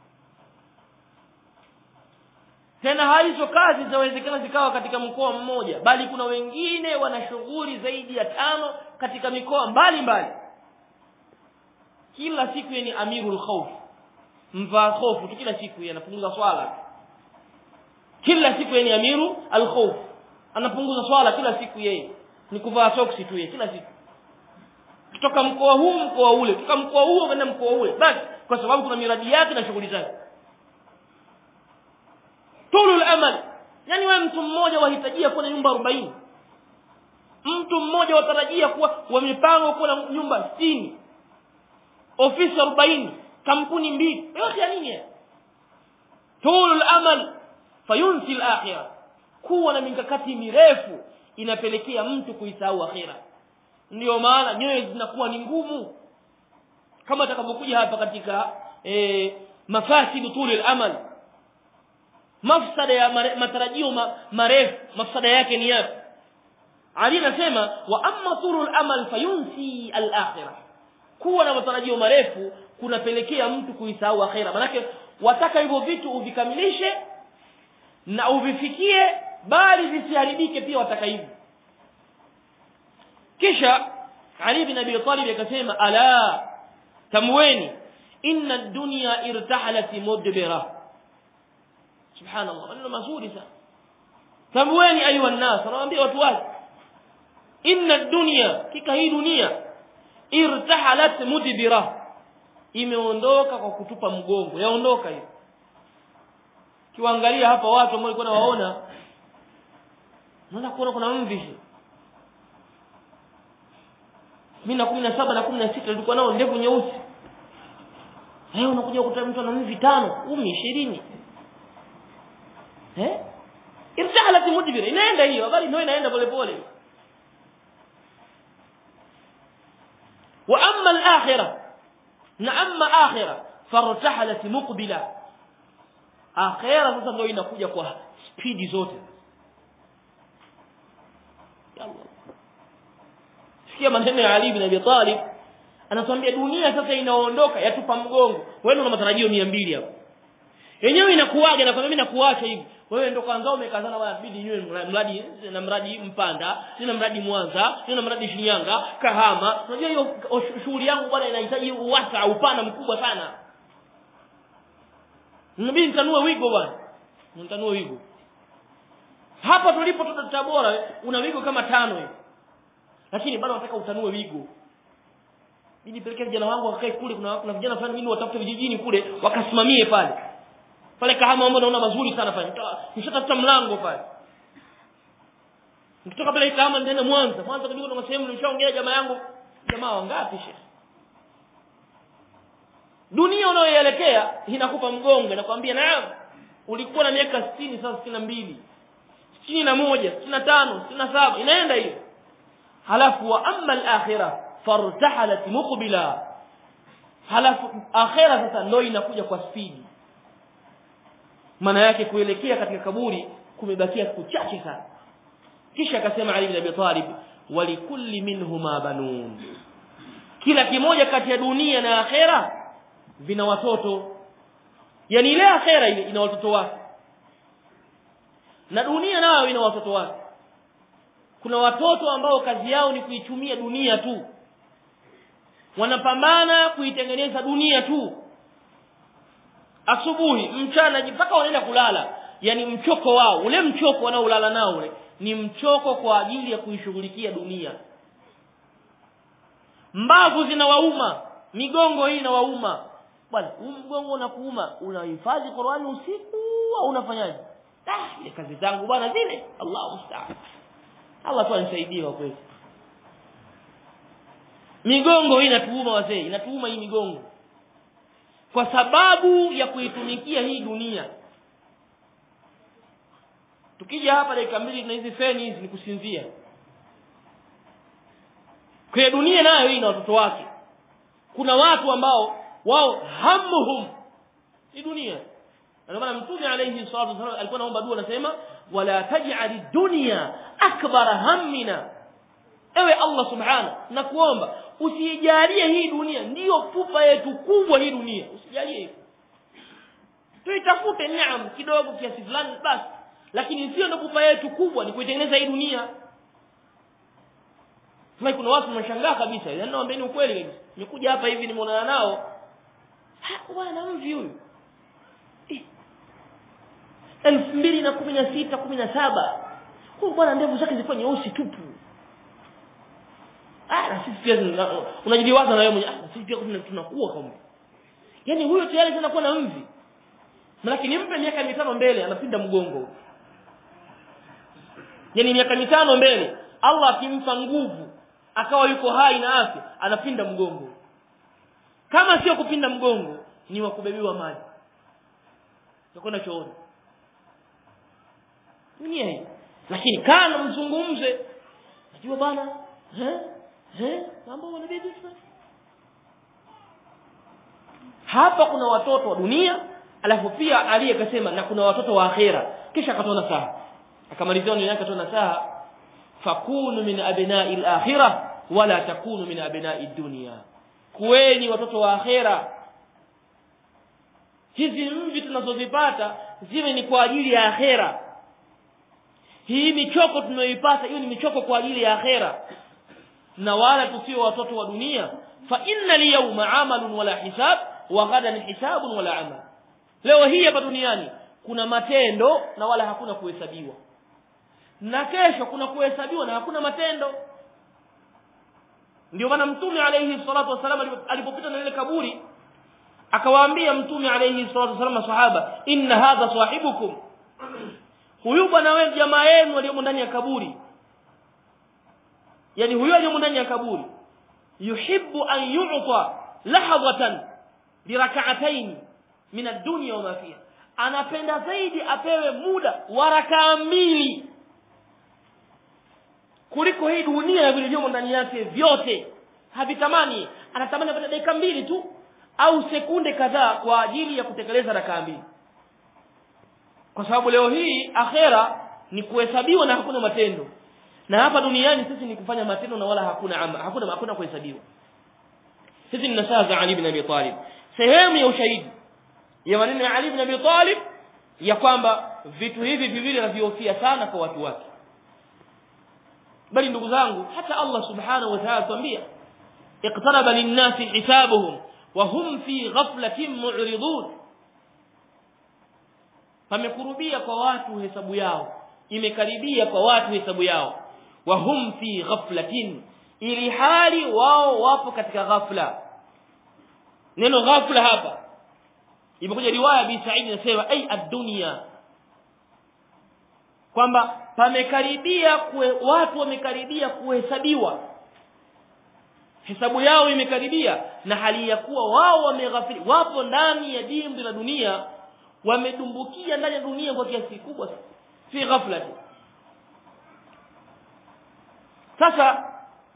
tena hizo kazi zinawezekana zikawa katika mkoa mmoja bali kuna wengine wana shughuli zaidi ya tano katika mikoa mbalimbali kila siku yeye ni amirul khawf mvaa hofu tu kila siku yeye anapunguza swala kila siku yeye ni amiru al khawf anapunguza swala kila siku yeye ni kuvaa soksi tu yeye kila siku kutoka mkoa huu mkoa ule kutoka mkoa huo kwenda mkoa ule basi kwa sababu kuna miradi yake na shughuli zake tulul amal yani wewe mtu mmoja wahitajia kuwa na nyumba 40 mtu mmoja watarajia kuwa wamepanga kuwa na nyumba 60 ofisi 40 kampuni mbili yote ya nini tulul amal fayunsi al-akhirah kuwa na mikakati mirefu inapelekea mtu kuisahau akhira ndio maana nyoyo zinakuwa ni ngumu kama atakavyokuja hapa katika e, mafasidu tulil amal mafsada ya mare, matarajio ma, marefu mafsada yake ni yapi ali anasema wa amma tulul amal fayunsi al-akhirah kuwa na matarajio marefu kunapelekea mtu kuisahau akhira manake wataka hivyo vitu uvikamilishe na uvifikie bali visiharibike pia wataka hivyo kisha Ali bin Abi Talib akasema ala tamweni inna ad-dunya irtahalat mudbira subhanallah maneno mazuri sana tamweni ayuha nas anawaambia watu wake inna ad-dunya kika hii dunia irtahalat mudbira imeondoka kwa kutupa mgongo yaondoka hiyo kiwaangalia hapa watu ambao walikuwa nawaona naona kuona kuna mvi mimi na kumi na saba na kumi na sita nilikuwa nao ndevu nyeusi leo unakuja kukuta mtu ana mvi tano kumi ishirini eh irtahalat mudbira inaenda hiyo habari ndio inaenda pole pole wa amma al-akhirah na amma akhirah fartahalat muqbila akhirah sasa ndio inakuja kwa spidi zote sikia maneno ya Ali bin Abi Talib anatuambia dunia sasa inaondoka yatupa mgongo wewe una matarajio 200 hapo yenyewe inakuaga na kwamba mimi nakuacha hivi wewe ndo kwanza umekazana bwana bidi niwe mradi na mradi Mpanda nina mradi Mwanza nina mradi Shinyanga Kahama unajua hiyo shughuli yangu bwana inahitaji uwasa upana mkubwa sana Nabii nitanue wigo bwana nitanue wigo hapa tulipo Tabora una wigo kama tano hivi lakini bado nataka utanue wigo ili pelekea vijana wangu wakae kule kuna kuna vijana fulani mimi watafute vijijini kule wakasimamie pale pale kahama mambo naona mazuri sana pale nishatafuta mlango pale nikitoka pale kahama nitaenda Mwanza Mwanza kidogo na sehemu nilishaongea jamaa yangu jamaa wangapi shehe dunia unayoelekea inakupa mgongo inakwambia naam ulikuwa na miaka 60 sasa 62 61 65 67 inaenda hiyo halafu wa amma al-akhirah fartahalat muqbila halafu akhirah sasa ndio inakuja kwa spidi maana yake kuelekea katika kaburi kumebakia siku chache sana kisha akasema Ali ibn Abi Talib walikulli minhuma banun kila kimoja kati ya dunia na akhera vina watoto yani ile akhera ile ina watoto wake na dunia nayo ina watoto wake kuna watoto ambao kazi yao ni kuitumia dunia tu wanapambana kuitengeneza dunia tu asubuhi mchana mpaka wanaenda kulala yani mchoko wao ule mchoko wanaolala nao ule ni mchoko kwa ajili ya kuishughulikia dunia mbavu zinawauma migongo hii inawauma bwana huu mgongo unakuuma unahifadhi Qur'ani usiku au unafanyaje ah ile kazi zangu bwana zile Allahu musta'an Allah tu anisaidie kwa kweli migongo hii inatuuma wazee inatuuma hii migongo kwa sababu ya kuitumikia hii dunia tukija hapa dakika mbili na hizi feni hizi ni kusinzia kwa dunia nayo hii na watoto wake kuna watu ambao wao hamuhum ni dunia ndio maana mtume alayhi salatu wasallam alikuwa anaomba dua anasema wala taj'al dunya akbara hammina ewe Allah subhana na kuomba usijalie hii dunia ndiyo pupa yetu kubwa hii dunia usijalie hivyo tuitafute neema kidogo kiasi fulani basi lakini sio ndo pupa yetu kubwa ni kuitengeneza hii dunia Sasa kuna watu wanashangaa kabisa yaani nawaambieni ukweli kabisa nimekuja hapa hivi nimeonana nao ha bwana mvi huyu elfu mbili na kumi na sita kumi na saba huyu bwana ndevu zake zilikuwa nyeusi tupu ah na sisi pia unajidiwaza na wewe mwenyewe ah sisi pia tunakuwa kama yani huyo tayari anakuwa na mvi lakini nimpe miaka mitano mbele anapinda mgongo yani miaka mitano mbele Allah akimpa nguvu akawa yuko hai na afya anapinda mgongo kama sio kupinda mgongo ni wa kubebiwa maji utakwenda chooni dunia hii lakini kana mzungumze najua bana eh eh mambo wanabidi hapa kuna watoto wa dunia alafu pia Ali akasema na kuna watoto wa akhera kisha akatoa nasaha akamalizia neno yake akatoa nasaha fakunu min abna'i al-akhirah wala takunu min abna'i dunya kuweni watoto wa akhera hizi mvi tunazozipata ziwe ni kwa ajili ya akhera hii michoko tunayoipata hiyo ni michoko kwa ajili ya akhera na wala tusio watoto wa dunia fa inna liyawma amalun wala hisab wa ghadan hisabun wala amal leo hii hapa duniani kuna matendo na wala hakuna kuhesabiwa na kesho kuna kuhesabiwa na hakuna matendo ndio maana mtume alayhi salatu wasallam alipopita na ile kaburi akawaambia mtume alayhi salatu wasallam masahaba inna hadha sahibukum huyu bwana wewe jamaa yenu aliyomo ndani ya kaburi yani huyo aliyomo ndani ya kaburi yuhibbu an yu'ta lahadatan birak'atayn min ad-dunya wa ma fiha anapenda zaidi apewe muda wa rakaa mbili kuliko hii dunia na vilivyomo ndani yake vyote havitamani anatamani apate dakika mbili tu au sekunde kadhaa kwa ajili ya kutekeleza rakaa mbili kwa sababu leo hii akhera ni kuhesabiwa na hakuna matendo na hapa duniani sisi ni kufanya matendo na wala hakuna ama, hakuna hakuna kuhesabiwa hizi ni nasaha za Ali ibn Abi Talib sehemu ya ushahidi ya maneno ya Ali ibn Abi Talib ya kwamba vitu hivi viwili anavihofia sana kwa watu wake bali ndugu zangu hata Allah subhanahu wa ta'ala tuambia iqtaraba lin-nasi hisabuhum wa hum fi ghaflatin mu'ridun pamekurubia kwa watu hesabu yao imekaribia kwa watu hesabu yao wa hum fi ghaflatin ili hali wao wapo katika ghafla neno ghafla hapa imekuja riwaya bi Sa'id inasema ai ad-dunya kwamba pamekaribia kue, watu wamekaribia kuhesabiwa hesabu yao imekaribia na hali ya kuwa wao wameghafili wapo ndani ya dimbwi la dunia wamedumbukia ndani ya dunia kwa kiasi kikubwa fi ghaflati sasa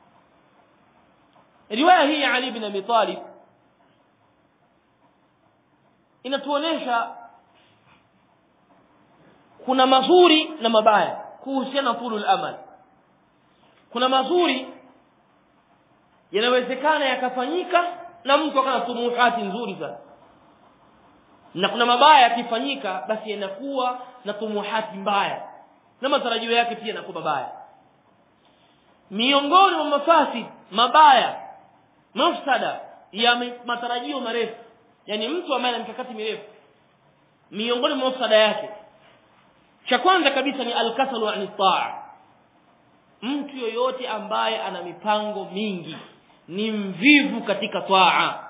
riwaya hii ya Ali ibn Abi Talib inatuonesha kuna mazuri na mabaya kuhusiana na tulul amal kuna mazuri yanawezekana yakafanyika na mtu akawa na tumuhati nzuri sana na kuna mabaya yakifanyika basi yanakuwa na tumuhati mbaya na matarajio yake pia yanakuwa mabaya miongoni mwa mafasi mabaya mafsada ya matarajio marefu yani mtu ambaye ana mikakati mirefu miongoni mwa mafsada yake cha kwanza kabisa ni alkasalu an taa mtu yoyote ambaye ana mipango mingi ni mvivu katika taa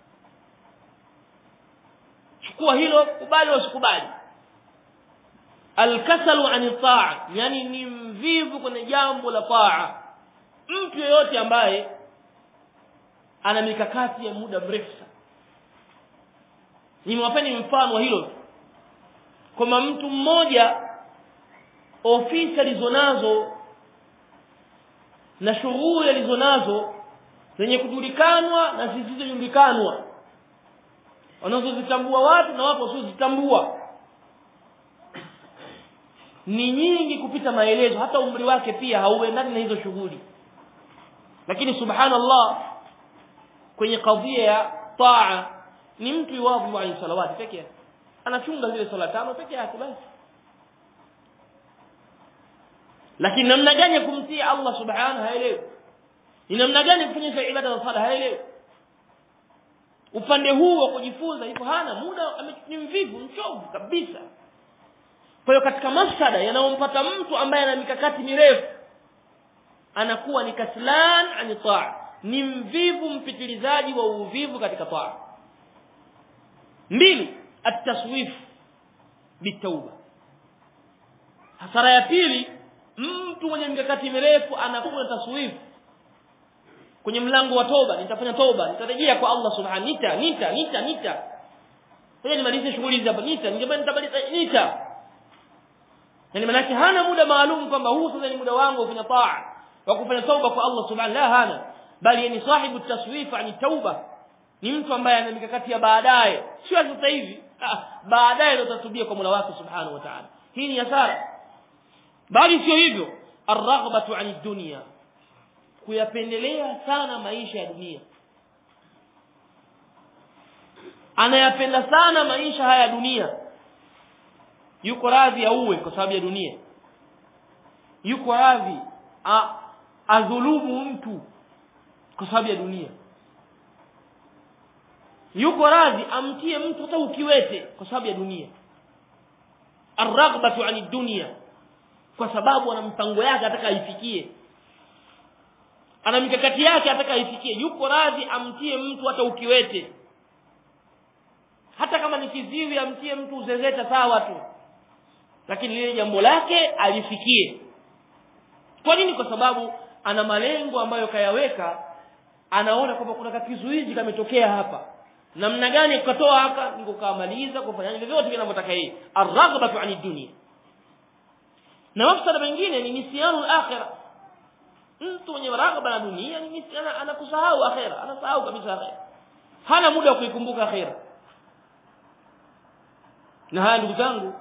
chukua hilo kubali usikubali alkasalu an taa yani ni mvivu kwenye jambo la taa mtu yoyote ambaye ana mikakati ya muda mrefu sana nimewapeni mfano wa hilo kwamba mtu mmoja ofisi alizonazo na shughuli alizonazo zenye kujulikanwa na zisizojulikanwa wanazozitambua watu na wapo wasiozitambua ni nyingi kupita maelezo hata umri wake pia hauendani na hizo shughuli lakini subhanallah kwenye kadhia ya taa ni mtu iwapo wa salawati pekee yake anachunga zile swala tano peke yake basi lakini namna gani ya kumtii Allah subhanahu haelewi ni namna gani kufanya ibada za sala haelewi upande huu wa kujifunza hivyo hana muda ni mvivu mchovu kabisa kwa hiyo katika mafsada yanayompata mtu ambaye ana mikakati mirefu anakuwa ni kaslan ani taa ni mvivu mpitilizaji wa uvivu katika taa mbili التصويف بالتوبه hasara ya pili mtu mwenye mikakati mirefu anakuwa taswifu kwenye mlango wa toba nitafanya toba nitarejea kwa Allah subhanahu nita nita nita nita sasa nimalize shughuli hizi hapa nita ningebaki nitamaliza nita yani maana hana muda maalum kwamba huu sasa ni muda wangu wa kufanya taa wa kufanya toba kwa Allah subhanahu la hana bali ni sahibu taswif ani tauba ni mtu ambaye ana mikakati ya baadaye sio sasa hivi ah, baadaye ndio tatubia kwa Mola wake subhanahu wa ta'ala hii ni hasara bali sio hivyo arraghbatu ani dunya kuyapendelea sana maisha ya dunia anayapenda sana maisha haya ya dunia yuko radhi auwe kwa sababu ya dunia yuko radhi adhulumu mtu kwa sababu ya dunia yuko radhi amtie mtu hata ukiwete kwa sababu ya dunia arraghbatu ani dunya kwa sababu ana mpango yake ataka aifikie ana mikakati yake ataka aifikie yuko radhi amtie mtu hata ukiwete hata kama ni kiziwi amtie mtu uzezeta sawa tu lakini lile jambo lake alifikie kwa nini kwa sababu ana malengo ambayo kayaweka anaona kwamba kuna kizuizi kametokea hapa namna gani ukatoa haka ni kukamaliza kufanya vyovyote vinavyotaka yeye arghbatu ani dunia na mafsada mengine ni nisyanu al-akhirah mtu mwenye raghaba na dunia ni nisiana anakusahau akhira anasahau kabisa akhira hana muda wa kuikumbuka akhira na haya ndugu zangu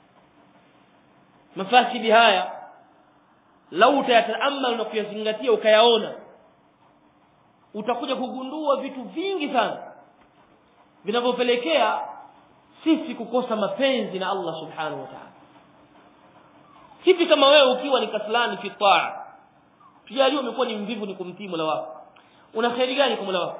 mafasidi haya lau utayataamal na kuyazingatia ukayaona utakuja kugundua vitu vingi sana vinavyopelekea sisi kukosa mapenzi na Allah subhanahu wa ta'ala hivi kama wewe ukiwa ni kaslani fi taa tujalie umekuwa ni mvivu ni kumtii Mola wako una kheri gani kwa Mola wako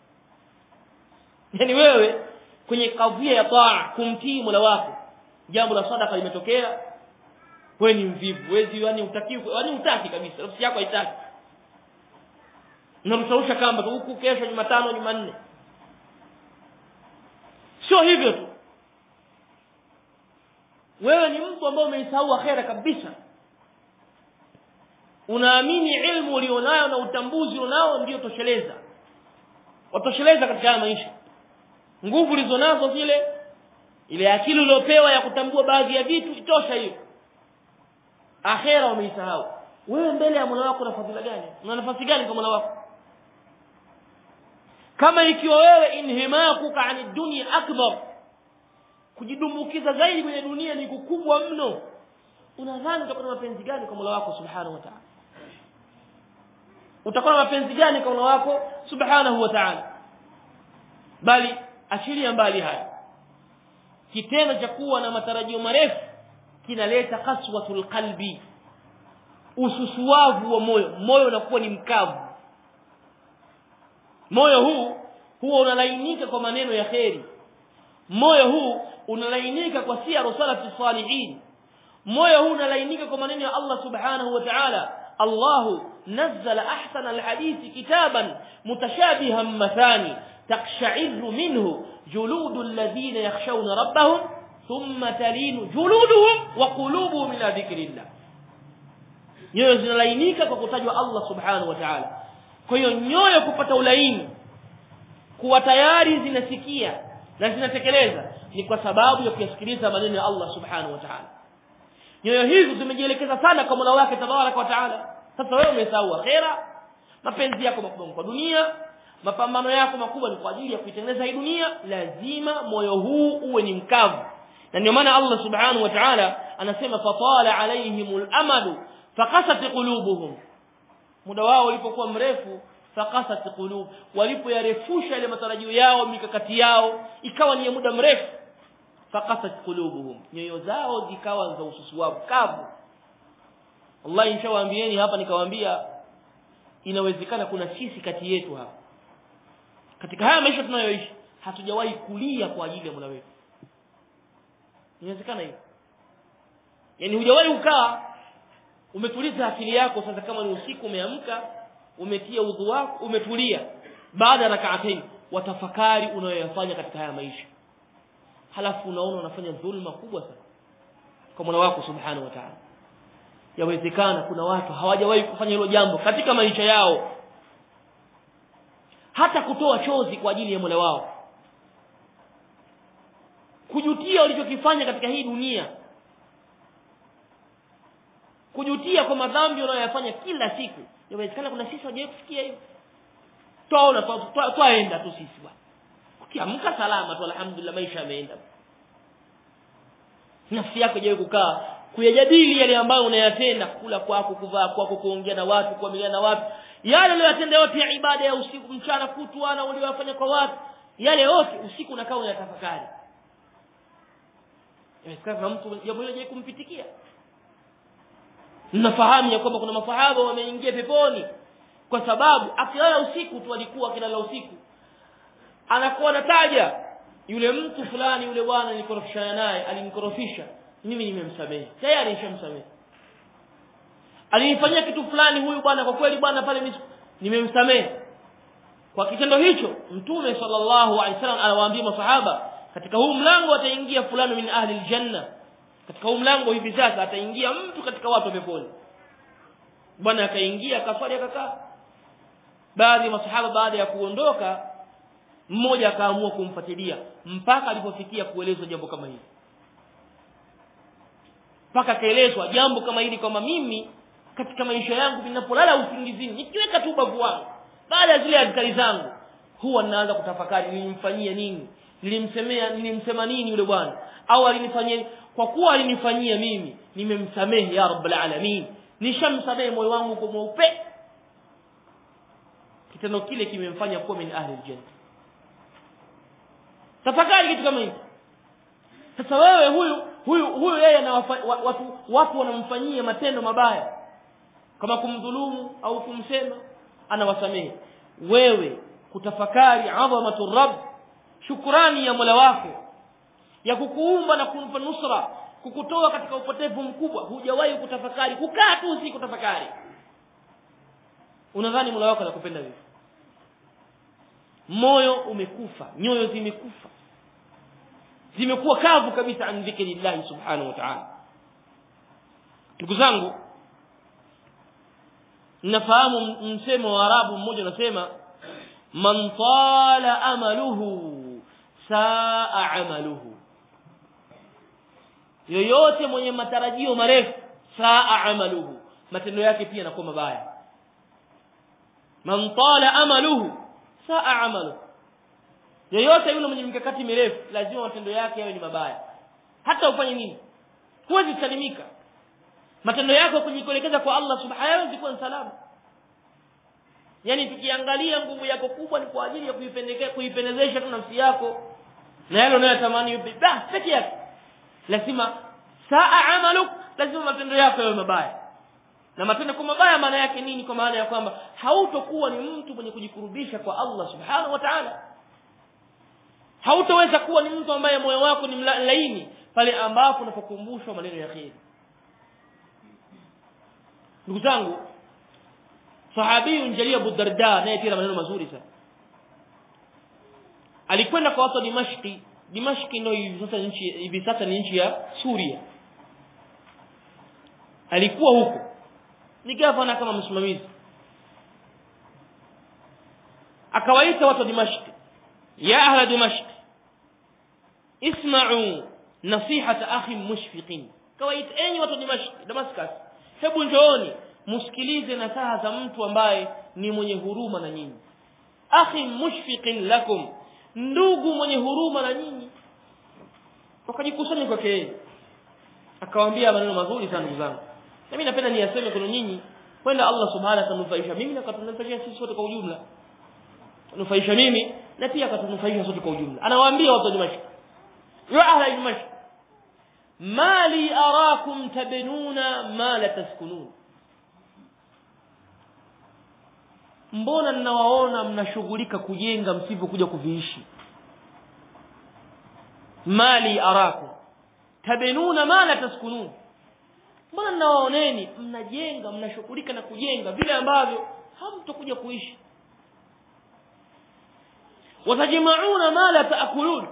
yani wewe kwenye kadhia ya taa kumtii Mola wako jambo la sadaka limetokea wewe ni mvivu wewe yani utaki yani utaki kabisa nafsi yako haitaki unamsausha kamba tu huku kesho Jumatano Jumanne sio hivyo tu wewe ni mtu ambaye umeisahau akhera kabisa unaamini ilmu ulionayo na utambuzi ulionao ndio tosheleza watosheleza katika haya maisha nguvu ulizonazo zile ile akili uliopewa ya kutambua baadhi ya vitu itosha hiyo akhera umeisahau wewe mbele ya Mola wako una fadhila gani una nafasi gani kwa Mola wako kama ikiwa wewe inhimakuka ani dunia akbar kujidumbukiza zaidi kwenye dunia ni kukubwa mno unadhani utakuwa na mapenzi gani kwa Mola wako subhanahu wa ta'ala utakuwa na mapenzi gani kwa Mola wako subhanahu wa ta'ala bali achilia mbali haya kitendo cha kuwa na matarajio marefu kinaleta kaswatul qalbi ususuavu wa moyo moyo unakuwa ni mkavu moyo huu huwa unalainika kwa maneno ya kheri moyo huu unalainika kwa siyaru salati salihin moyo huu unalainika kwa maneno ya Allah subhanahu wa ta'ala Allah nazzala ahsana alhadith kitaban mutashabihan mathani taqsha'irru minhu juludu alladhina yakhshawna rabbahum thumma talinu juluduhum wa qulubuhum ila dhikrillah nyoyo zinalainika kwa kutajwa Allah subhanahu wa ta'ala kwa hiyo nyoyo kupata ulaini kuwa tayari zinasikia na zinatekeleza ni kwa sababu ya kuyasikiliza maneno ya Allah subhanahu wa ta'ala nyoyo hizi zimejielekeza sana kwa Mola wake tabaraka wa ta'ala sasa wewe umesahau akhera mapenzi yako makubwa kwa dunia mapambano yako makubwa ni kwa ajili ya kuitengeneza hii dunia lazima moyo huu uwe ni mkavu na ndio maana Allah subhanahu wa ta'ala anasema fatala alaihimul amadu faqasat qulubuhum muda wao ulipokuwa mrefu faqasat qulub walipoyarefusha ile matarajio yao mikakati yao ikawa ni muda mrefu faqasat qulubuhum nyoyo zao zikawa za ususuavu kavu wallahi nishawaambieni hapa nikawaambia inawezekana kuna sisi kati yetu hapa katika haya maisha tunayoishi hatujawahi kulia kwa ajili ya Mola wetu inawezekana hiyo yani hujawahi ukaa umetuliza akili yako sasa kama ni usiku umeamka umetia udhu wako umetulia baada ya rak'atayn watafakari unayoyafanya katika haya maisha halafu unaona unafanya dhulma kubwa sana kwa Mola wako subhanahu wa ta'ala yawezekana kuna watu hawajawahi kufanya hilo jambo katika maisha yao hata kutoa chozi kwa ajili ya Mola wao kujutia walichokifanya katika hii dunia kujutia kwa madhambi unayoyafanya kila siku inawezekana kuna sisi hawajawahi kufikia hiyo twaona twaenda tu sisi bwana ukiamka salama tu alhamdulillah maisha yameenda nafsi yako haijawahi kukaa kuyajadili yale ambayo unayatenda kula kwako kuvaa kwako kuongea na watu kuamiliana na watu yale uliyotenda yote ya ibada ya usiku mchana kutwa na uliyofanya kwa watu yale yote usiku unakaa unayatafakari inawezekana mtu jambo hilo haijawahi kumpitikia mnafahamu ya kwamba kuna masahaba wameingia peponi kwa sababu akilala usiku tu alikuwa akilala usiku anakuwa anataja yule mtu fulani yule bwana nilikorofishana naye alinikorofisha mimi nimemsamehe tayari nishamsamehe alinifanyia kitu fulani huyu bwana kwa kweli bwana pale nimemsamehe kwa kitendo hicho mtume sallallahu alaihi wasallam anawaambia masahaba katika huu mlango ataingia fulani min ahli aljanna katika huu mlango hivi sasa ataingia mtu katika watu wa peponi bwana akaingia akaswali akakaa baadhi ya masahaba baada ya kuondoka mmoja akaamua kumfuatilia mpaka alipofikia kuelezwa jambo kama hili mpaka akaelezwa jambo kama hili kwamba mimi katika maisha yangu ninapolala usingizini nikiweka tu ubavu wangu baada ya zile azkari zangu huwa ninaanza kutafakari nilimfanyia nini nilimsemea nilimsema nini yule bwana au alinifanyia kwa kuwa alinifanyia mimi nimemsamehe ya rabbal alamin nishamsamehe moyo wangu kwa mweupe kitendo kile kimemfanya kuwa min ahli aljanna tafakari kitu kama hicho sasa wewe huyu huyu huyu yeye na watu watu wanamfanyia matendo mabaya kama kumdhulumu au kumsema anawasamehe wewe kutafakari adhamatu rabb shukrani ya Mola wako ya kukuumba na kumpa nusra kukutoa katika upotevu mkubwa hujawahi kutafakari kukaa tu si kutafakari unadhani Mola wako anakupenda vipi moyo umekufa nyoyo zimekufa zimekuwa kavu kabisa an dhikrillah subhanahu wa ta'ala ndugu zangu nafahamu msemo wa arabu mmoja unasema man tala amaluhu saa amaluhu yoyote mwenye matarajio marefu saa amaluhu matendo yake pia yanakuwa mabaya man tala amaluhu saa amaluhu yoyote yule mwenye mikakati mirefu lazima matendo yake yawe ni mabaya hata ufanye nini huwezi kusalimika matendo yako kujikuelekeza kwa Allah subhanahu hawezi kuwa salama yani tukiangalia nguvu yako kubwa ni kwa ajili ya kuipendekea kuipendezesha tu nafsi yako na yale unayotamani bas peke yake lazima saa amaluk lazima matendo yako yawe mabaya na matendo kwa mabaya maana yake nini kwa maana ya kwamba hautokuwa ni mtu mwenye kujikurubisha kwa Allah subhanahu wa ta'ala hautoweza kuwa ni mtu ambaye moyo wako ni laini pale ambapo unapokumbushwa maneno ya kheri ndugu zangu sahabi jali Abu Darda naye pia maneno mazuri sana alikwenda kwa watu wa Dimashki Dimashki ndio hivi sasa nchi hivi sasa ni nchi ya Suria alikuwa huko ni gavana kama msimamizi akawaita watu wa Dimashki ya ahla Dimashki isma'u nasihata akhi mushfiqin kawaita enyi watu wa Dimashki Damascus hebu njooni msikilize nasaha za mtu ambaye ni mwenye huruma na nyinyi akhi mushfiqin lakum ndugu mwenye huruma na nyinyi wakajikusanya kwake yeye akawaambia maneno mazuri sana ndugu zangu na mimi napenda niyaseme kwa nyinyi kwenda Allah subhanahu atanufaisha mimi na katunufaisha sisi sote kwa ujumla nufaisha mimi na pia katunufaisha sote kwa ujumla anawaambia watu wa Dimashq ya ahla Dimashq mali arakum tabnuna ma la taskunun mbona ninawaona mnashughulika kujenga msivyokuja kuviishi mali arakum tabenuna ma la taskunun mbona ninawaoneni mnajenga mnashughulika na kujenga vile ambavyo hamtokuja kuishi watajmauna ma la taakulun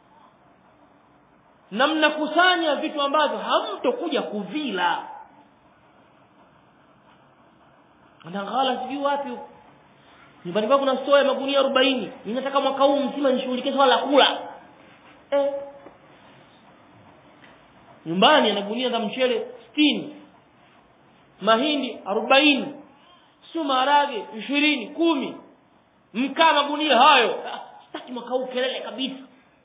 na mnakusanya vitu ambavyo hamtokuja kuvila anaghala sijui wapi huko nyumbani kwangu kuna store ya magunia 40 ninataka mwaka huu mzima nishughulikie swala la kula eh nyumbani ana gunia za mchele 60 mahindi 40 sio maharage 20 kumi mkaa magunia hayo ah, sitaki mwaka huu kelele kabisa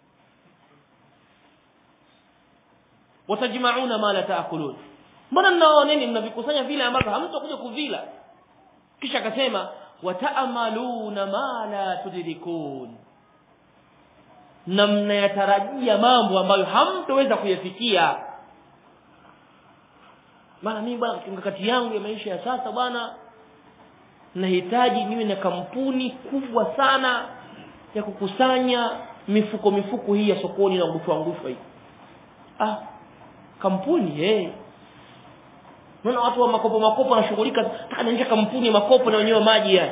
watajmauna ma la taakulun mbona mnaoneni mnavikusanya vile ambavyo hamtakuja kuvila kisha akasema wataamaluna ma la tudrikun na mnayatarajia mambo ambayo hamtoweza kuyafikia maana mimi bwana mikakati yangu ya maisha ya sasa bwana nahitaji niwe na kampuni kubwa sana ya kukusanya mifuko mifuko hii ya sokoni na ngushwa ngushwa hii ah kampuni eh Unaona watu wa makopo makopo wanashughulika taka nianze kampuni ya makopo na wenyewe maji yani.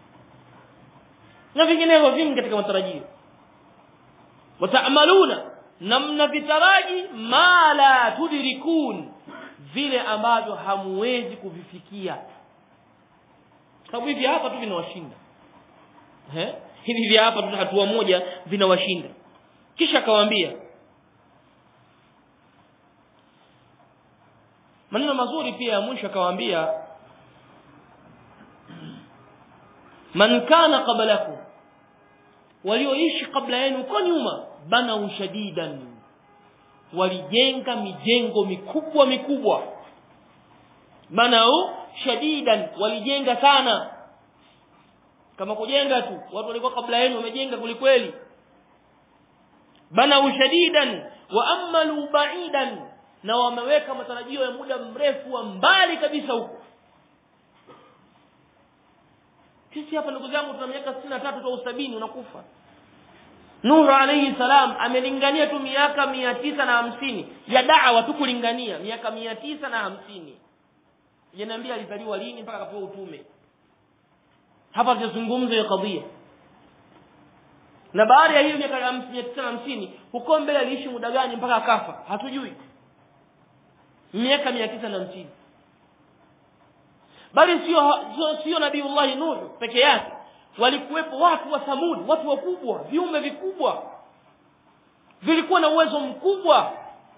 Na vinginevyo vingi katika matarajio. Wataamaluna na mnavitaraji ma la tudrikun vile ambavyo hamuwezi kuvifikia. Sababu hivi hapa tu vinawashinda. Eh? hivi vya hapa tu hatua moja vinawashinda kisha akawaambia maneno mazuri pia ya mwisho akawaambia man kana qablakum walioishi kabla yenu kwa nyuma bana shadidan walijenga mijengo mikubwa mikubwa banau shadidan walijenga sana kama kujenga tu watu walikuwa kabla yenu wamejenga kulikweli banau shadidan wa amalu ba'idan na wameweka matarajio ya muda mrefu wa mbali kabisa huko sisi hapa ndugu zangu tuna miaka 63 au 70 unakufa Nuhu alayhi salam amelingania tu miaka mia tisa na hamsini ya da'wa tu kulingania miaka mia tisa na hamsini janiambia alizaliwa lini mpaka akapewa utume hapa tunazungumza hiyo kadhia na baada ya hiyo miaka mia tisa na hamsini huko mbele aliishi muda gani mpaka akafa hatujui miaka mia tisa na hamsini bali sio sio, sio nabiullahi nuhu peke yake walikuwepo watu wa Thamud, watu wakubwa, viumbe vikubwa, vilikuwa na uwezo mkubwa,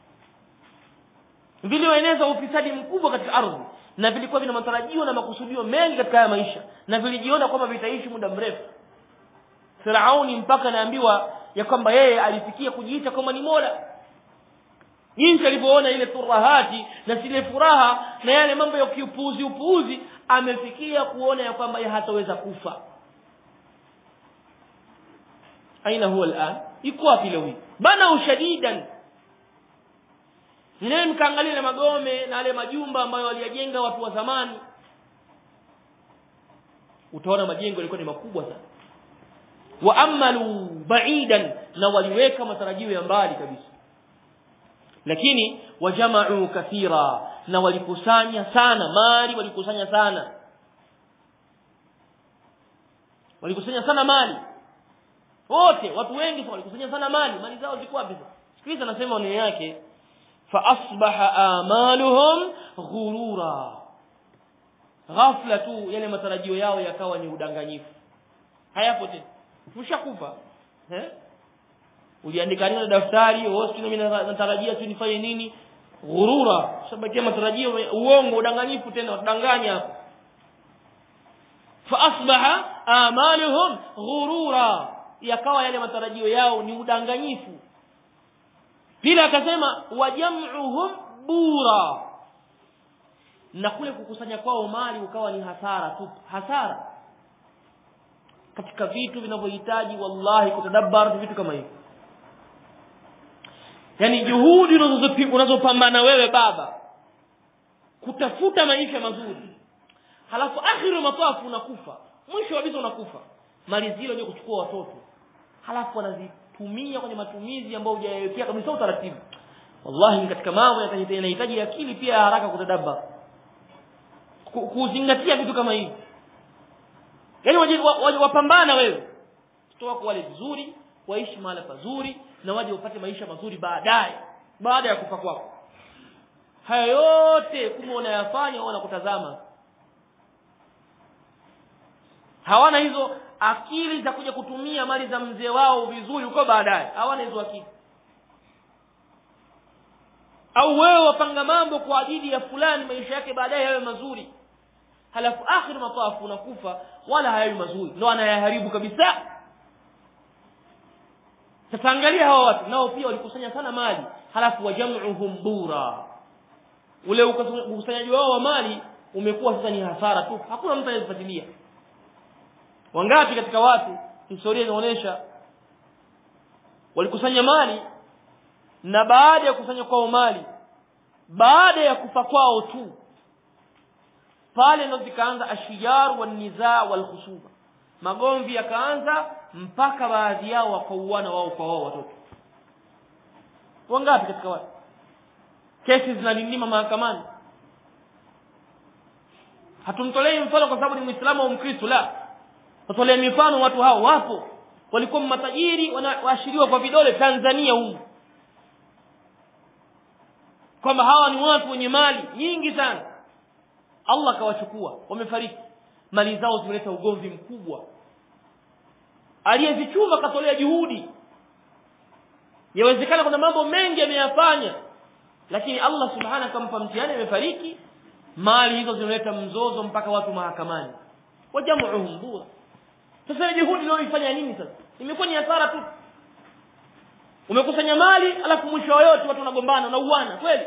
vilioeneza ufisadi mkubwa katika ardhi, na vilikuwa vina matarajio na makusudio mengi katika haya maisha, na vilijiona kwamba vitaishi muda mrefu. Firauni mpaka naambiwa ya kwamba yeye alifikia kujiita kwamba ni mola, jinsi alivyoona ile turahati na zile furaha na yale mambo ya kiupuuzi upuuzi, amefikia kuona ya kwamba yeye hataweza kufa aina huwa al'an iko wapi leo hii bana ushadidan nene mkaangalia na magome na yale majumba ambayo waliyajenga watu wa zamani utaona majengo yalikuwa ni makubwa sana wa amalu ba'idan na waliweka matarajio ya mbali kabisa lakini wajama'u kathira na walikusanya sana mali walikusanya sana walikusanya sana mali wote watu wengi walikusanya sana mali mali zao ziko wapi sikiliza nasema neno yake fa asbaha amaluhum ghurura ghafla tu yale matarajio yao yakawa ni udanganyifu hayapo tena ushakufa eh uliandika nini daftari wewe mimi natarajia tu nifanye nini ghurura sababu matarajio uongo udanganyifu tena udanganya hapo fa asbaha amaluhum ghurura yakawa yale matarajio yao ni udanganyifu pila akasema wajam'uhum bura na kule kukusanya kwao mali ukawa ni hasara tu hasara katika vitu vinavyohitaji wallahi kutadabbar vitu kama hivi yani juhudi unazopambana wewe baba kutafuta maisha mazuri halafu akhiru matafu unakufa mwisho kabisa unakufa mali zile ndio kuchukua watoto halafu wanazitumia kwenye matumizi ambayo hujayawekea kabisa utaratibu wallahi katika mambo yanahitaji akili pia ya haraka kutadabba kuzingatia vitu kama hivi yaani wapambana wewe watoto wako wale vizuri waishi mahali pazuri na waje wapate maisha mazuri baadaye baada ya kufa kwako haya yote kumbe unayafanya wanakutazama hawana hizo akili za kuja kutumia mali za mzee wao vizuri huko baadaye hawana hizo akili au wewe wapanga mambo kwa ajili ya fulani maisha yake baadaye yawe mazuri halafu akhir matafu unakufa wala hayawi mazuri ndio anayaharibu kabisa sasa angalia hawa watu nao pia walikusanya sana mali halafu wajam'uhum bura ule ukusanyaji wao wa mali umekuwa sasa ni hasara tu hakuna mtu anayefuatilia wangapi katika watu historia inaonyesha walikusanya mali na baada ya kusanya kwao mali baada ya kufa kwao tu pale ndo zikaanza ashijar wan nizaa wal khusuma magomvi yakaanza mpaka baadhi yao wakauana wao kwa wao watoto wangapi katika watu kesi zinalindima mahakamani hatumtolei mfano kwa sababu ni muislamu au mkristo la tutolea mifano watu hao wapo walikuwa matajiri wanaashiriwa kwa vidole Tanzania humu kwamba hawa ni watu wenye mali nyingi sana Allah kawachukua wamefariki mali zao zimeleta ugomvi mkubwa aliyezichuma katolea juhudi yawezekana kuna mambo mengi ameyafanya lakini Allah subhanahu akampa mtihani amefariki mali hizo zinaleta mzozo mpaka watu mahakamani wajamuhum bura sasa juhudi leo ifanya nini sasa imekuwa ni hasara tu umekusanya mali alafu mwisho wa yote watu wanagombana na uwana kweli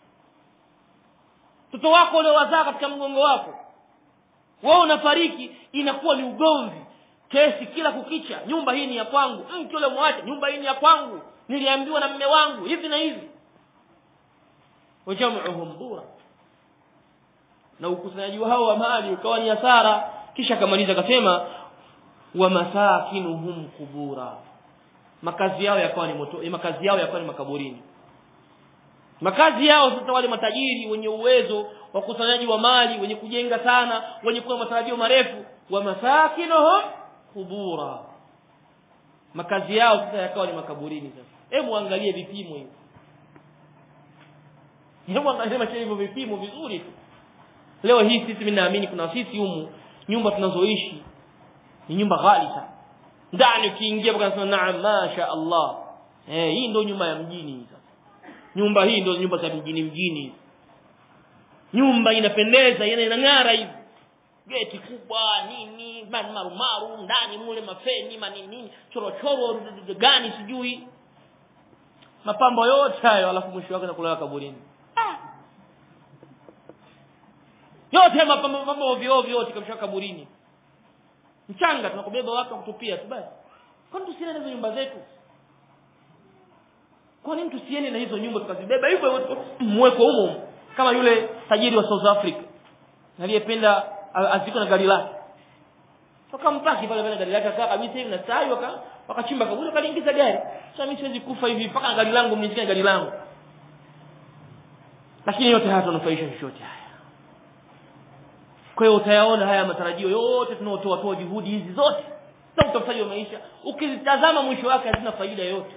mtoto wako ule wazaa katika mgongo wako wewe unafariki inakuwa ni ugomvi kesi kila kukicha nyumba hii ni ya kwangu mtu ule mwache nyumba hii ni ya kwangu niliambiwa na mme wangu hivi na hivi wajamuhum bura na ukusanyaji wao wa mali ukawa ni hasara kisha akamaliza akasema wa masakinuhum kubura makazi yao yakawa ni moto makazi yao yakawa ni makaburini makazi yao sasa wale matajiri wenye uwezo wa kusanyaji wa mali wenye kujenga sana wenye kuwa matarajio marefu wa masakinuhum kubura makazi yao sasa yakawa ni makaburini sasa hebu angalie vipimo hivi hebu angalie macho hivyo vipimo vizuri tu leo hii sisi mimi naamini kuna sisi humu nyumba tunazoishi ni nyumba ghali sana ndani ukiingia mpaka nasema naam masha Allah eh hii ndio nyumba ya mjini sasa nyumba hii ndio nyumba za mjini mjini nyumba inapendeza ina inang'ara hivi geti kubwa nini marumaru ndani mule mafeni manini nini chorochoro gani sijui mapambo yote hayo alafu mwisho wake nakulala kaburini ah. yote mapambo mapambo ovyo ovyo yote kabisa kaburini mchanga tunakubeba watu kutupia tu basi kwani tusiende na hizo nyumba zetu kwa nini tusiende na hizo nyumba tukazibeba hivyo hivyo mweko humo kama yule tajiri wa South Africa aliyependa aziko na gari lake wakampaki pale pale gari lake akaa kabisa hivi na sai waka wakachimba kaburi wakaliingiza gari sasa mimi siwezi kufa hivi mpaka gari langu mnishike gari langu lakini yote haya tunafaisha chochote haya kwa hiyo utayaona haya matarajio yote tunaotoa toa juhudi hizi zote za utafutaji wa maisha ukizitazama mwisho wake hazina faida yote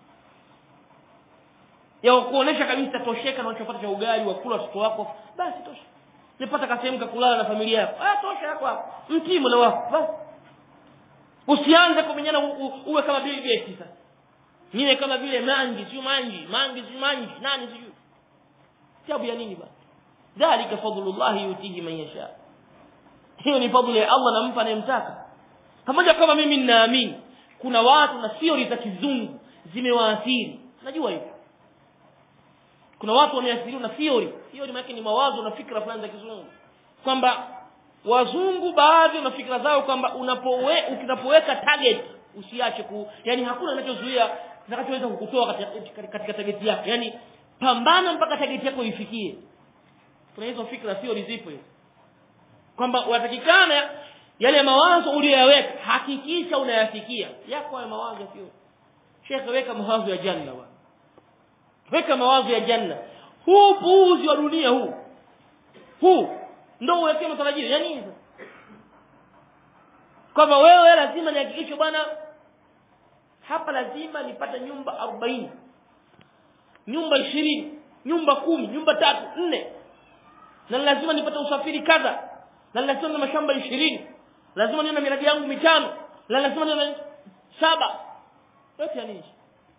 ya kuonesha kabisa tosheka na unachopata cha ugali wa kula watoto wako basi tosha nipata kasehemu kakulala na familia yako ah tosha yako hapo mtii mola wako basi usianze kumenyana uwe kama Bill Gates sasa niwe kama vile mangi sio mangi mangi sio mangi nani sijui sababu ya nini basi dhalika fadlullah yutihi man yasha hiyo ni fadhila ya Allah nampa anayemtaka pamoja kama mimi ninaamini kuna watu na theory za kizungu zimewaathiri najua hivyo kuna watu wameathiriwa na theory theory maana ni mawazo na fikra fulani za kizungu kwamba wazungu baadhi na fikra zao kwamba unapowe unapoweka target usiache ku yani hakuna kinachozuia kitakachoweza kukutoa katika, katika target yako yani pambana mpaka target yako ifikie kuna hizo fikra theory zipo hizo kwamba unatakikana yale mawazo uliyoyaweka hakikisha unayafikia yako hayo mawazo sio shekhe weka mawazo ya janna bwana weka mawazo ya janna huu puuzi wa dunia huu huu ndio uwekee matarajio ya nini kwamba wewe lazima nihakikishe bwana hapa lazima nipate nyumba arobaini nyumba ishirini nyumba kumi nyumba tatu nne na lazima nipate usafiri kadha na lazima na mashamba ishirini lazima niwe na miradi yangu mitano na lazima niwe na saba yote ya nini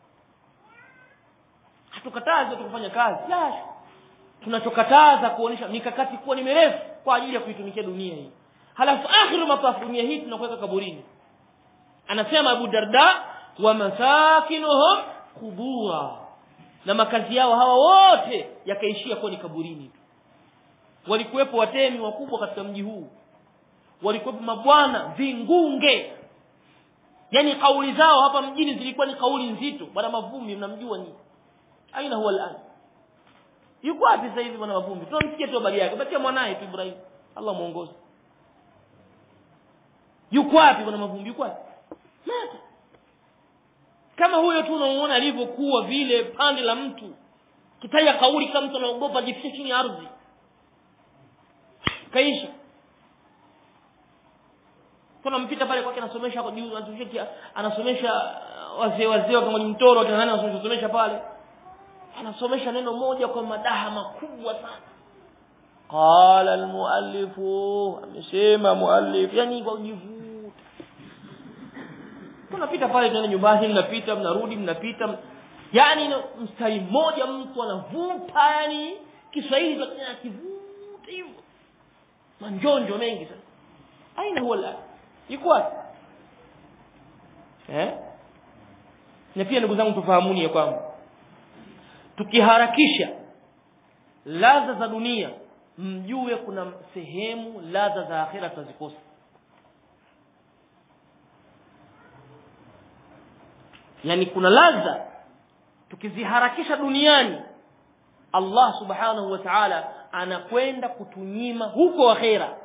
hatukatazi tukufanya kazi la tunachokataza kuonesha mikakati kuwa ni mirefu kwa ajili ya kuitumikia dunia hii halafu akhiru matafu dunia hii tunakuweka kaburini anasema Abu Darda wa masakinuhum kubura na makazi yao hawa wote yakaishia kuwa ni kaburini walikuwepo watemi wakubwa katika mji huu walikuwepo mabwana vingunge yani kauli zao hapa mjini zilikuwa ni kauli nzito bwana mavumbi mnamjua ni aina huwa al'an yuko wapi sasa hivi bwana mavumbi tunamsikia tu habari yake bakia mwanae tu Ibrahim Allah muongoze yuko wapi bwana mavumbi yuko wapi mata kama huyo tu unamuona alivyokuwa vile pande la mtu kitaja kauli kama mtu anaogopa jifiche chini ya ardhi kaisha kuna mpita pale kwake anasomesha kwa juu anasomesha anasomesha wazee wazee kama ni mtoro akina nani anasomesha pale anasomesha neno moja kwa madaha makubwa sana qala almuallifu amesema muallif yani kwa ujivuta unapita pale tunaenda nyumbani mnapita mnarudi mnapita yani mstari mmoja mtu anavuta yani Kiswahili akivuta hivyo manjonjo mengi sana aina huwa la yuko wapi eh na pia ndugu zangu tufahamuni ya kwamba tukiharakisha ladha za dunia mjue kuna sehemu ladha za akhira tutazikosa yani kuna ladha tukiziharakisha duniani Allah subhanahu wa ta'ala anakwenda kutunyima huko akhera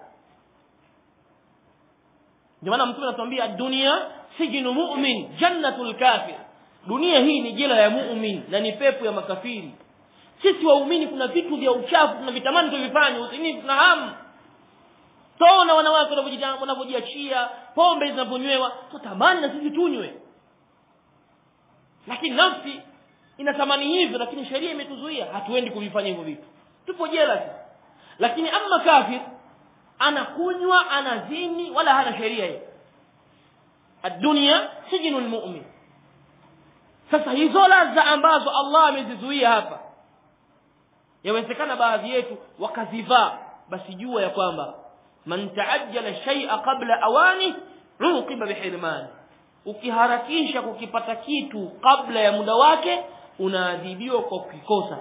ndio maana mtume anatuambia dunia sijinu mu'min jannatul kafir dunia hii ni jela ya mu'min na ni pepo ya makafiri sisi waumini kuna vitu vya uchafu tunavitamani tuvifanye usini tuna hamu tona wanawake wanavyojiachia pombe zinaponywewa tutamani na sisi tunywe lakini nafsi inatamani hivyo lakini sheria imetuzuia hatuendi kuvifanya hivyo vitu tupo jela sisi lakini ama kafir anakunywa anazini wala hana sheria hiyo ad-dunya sijinul mu'min sasa hizo ladha ambazo Allah amezizuia hapa yawezekana baadhi yetu wakazivaa basi jua ya kwamba man taajjala shay'a qabla awani uqiba bihirmani ukiharakisha kukipata kitu kabla ya muda wake unaadhibiwa kwa kukikosa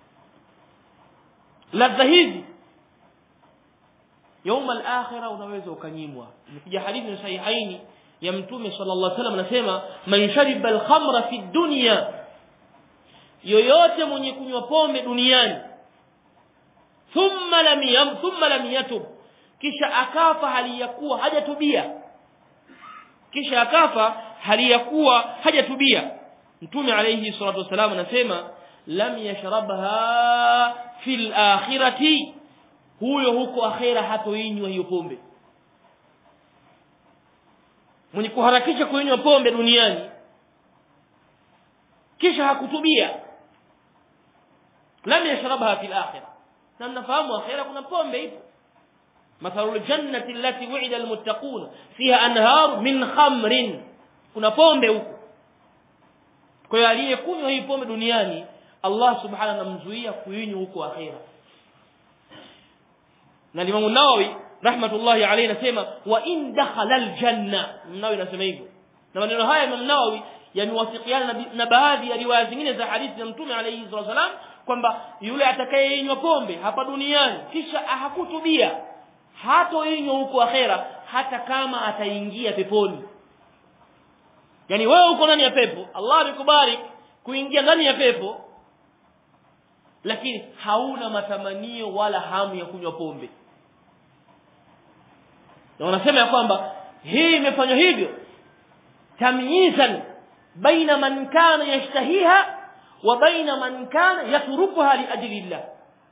ladha hizi يوم الآخرة unaweza ukanyimwa imekuja hadithi sahihaini ya mtume sallallahu alaihi wasallam anasema man shariba al-khamra fi dunya yoyote mwenye kunywa pombe duniani thumma lam yam thumma lam yatub kisha akafa hali ya kuwa hajatubia kisha akafa hali ya kuwa hajatubia mtume alayhi salatu wasalam anasema lam yashrabha fil akhirati huyo huko akhera hatoinywa hiyo pombe mwenye kuharakisha kuinywa pombe duniani kisha hakutubia lam yashrabha fil akhirah na mnafahamu akhera kuna pombe ipo مثل الجنة التي وعد المتقون فيها أنهار من خمر kuna pombe huko kwa hiyo aliyekunywa hii pombe duniani Allah subhanahu anamzuia kuinywa huko akhera na Imam Nawawi rahmatullahi alayhi anasema wa in dakhala aljanna Nawawi anasema hivyo na maneno haya Imam Nawawi yamewafikiana na baadhi ya riwaya zingine za hadithi ya Mtume alayhi wasallam kwamba yule atakayeinywa pombe hapa duniani kisha hakutubia hatoinywa huko akhera hata kama ataingia peponi yani wewe uko ndani ya pepo Allah amekubariki kuingia ndani ya pepo lakini hauna matamanio wala hamu ya kunywa pombe na wanasema ya kwamba hii imefanywa hivyo tamyizan baina man kana yashtahiha wa baina man kana yatrukuha liajlillah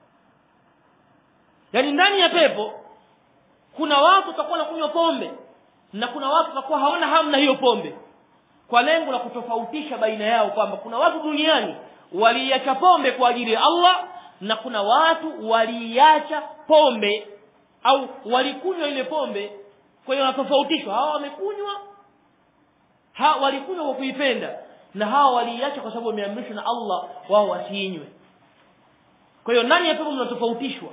yani ndani ya pepo kuna watu watakuwa kunywa pombe na kuna watu watakuwa hawana hamu na hiyo pombe kwa lengo la kutofautisha baina yao kwamba kuna watu duniani waliacha pombe kwa ajili ya Allah na kuna watu waliacha pombe au walikunywa ile pombe kwa hiyo wanatofautishwa hawa wamekunywa ha walikunywa kwa kuipenda na hawa waliacha kwa sababu wameamrishwa na Allah wao wasiinywe kwa hiyo ndani ya pepo mnatofautishwa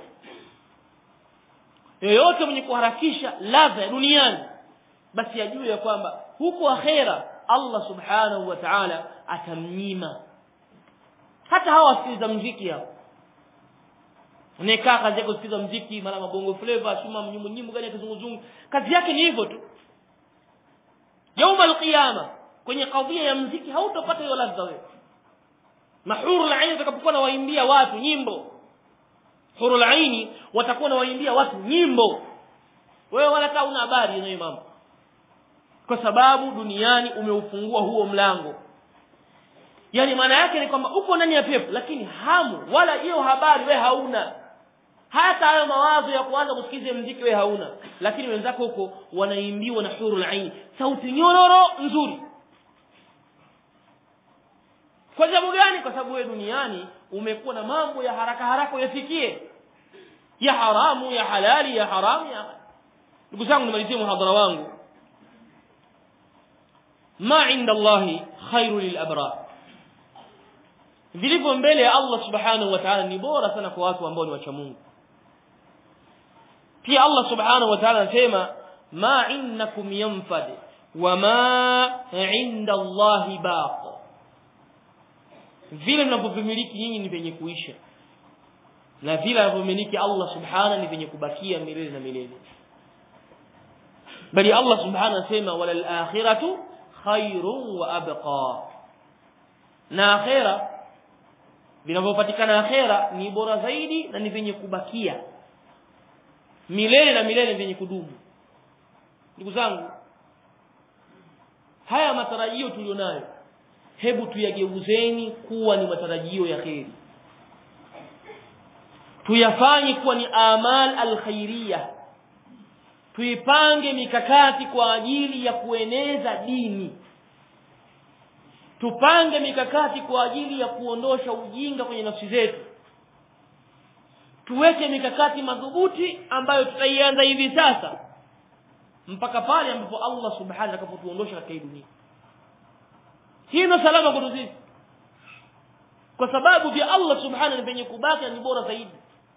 yoyote mwenye kuharakisha ladha ya duniani basi ajue ya kwamba huko akhera Allah subhanahu wa ta'ala atamnyima hata hawa wasikiliza mziki hao unaekaa kazi yake kusikiliza mziki mara mabongo flavor shuma mnyimbo nyimbo gani ya kizunguzungu kazi yake ni hivyo tu yauma alqiyama kwenye kadhia ya mziki hautopata hiyo ladha wewe mahuru la aini watakapokuwa na waimbia watu nyimbo hurul aini watakuwa na waimbia watu nyimbo wewe wala hata una habari na mambo kwa sababu duniani umeufungua huo mlango yani maana yake ni kwamba uko ndani ya pepo lakini hamu wala hiyo habari we hauna hata hayo mawazo ya kuanza kusikiza mziki we hauna lakini wenzako huko wanaimbiwa na hurul aini sauti nyororo nzuri kwa sababu gani kwa sababu wewe duniani umekuwa na mambo ya haraka haraka uyafikie ya haramu ya halali ya haramu ya ndugu zangu nimalizie muhadhara wangu ma inda Allahi khairu lil abrar vilivyo mbele ya Allah subhanahu wa ta'ala ni bora sana kwa watu ambao ni wacha Mungu pia Allah subhanahu wa ta'ala anasema ma innakum yanfad wa ma inda Allahi baq vile mnavyovimiliki nyinyi ni vyenye kuisha na vile anavyomiliki Allah subhanahu ni vyenye kubakia milele na milele bali Allah subhanahu anasema walal akhiratu khairun wa abqa na akhira vinavyopatikana akhera ni bora zaidi na ni vyenye kubakia milele na milele vyenye kudumu ndugu zangu haya matarajio tulionayo hebu tuyageuzeni kuwa ni matarajio ya kheri tuyafanye kuwa ni amal alkhairiyah tuipange mikakati kwa ajili ya kueneza dini tupange mikakati kwa ajili ya kuondosha ujinga kwenye nafsi zetu tuweke mikakati madhubuti ambayo tutaianza hivi sasa mpaka pale ambapo Allah subhanahu atakapotuondosha katika hii dunia hii ndio salama kwetu sisi kwa sababu vya Allah subhanahu ni penye kubaki ni bora zaidi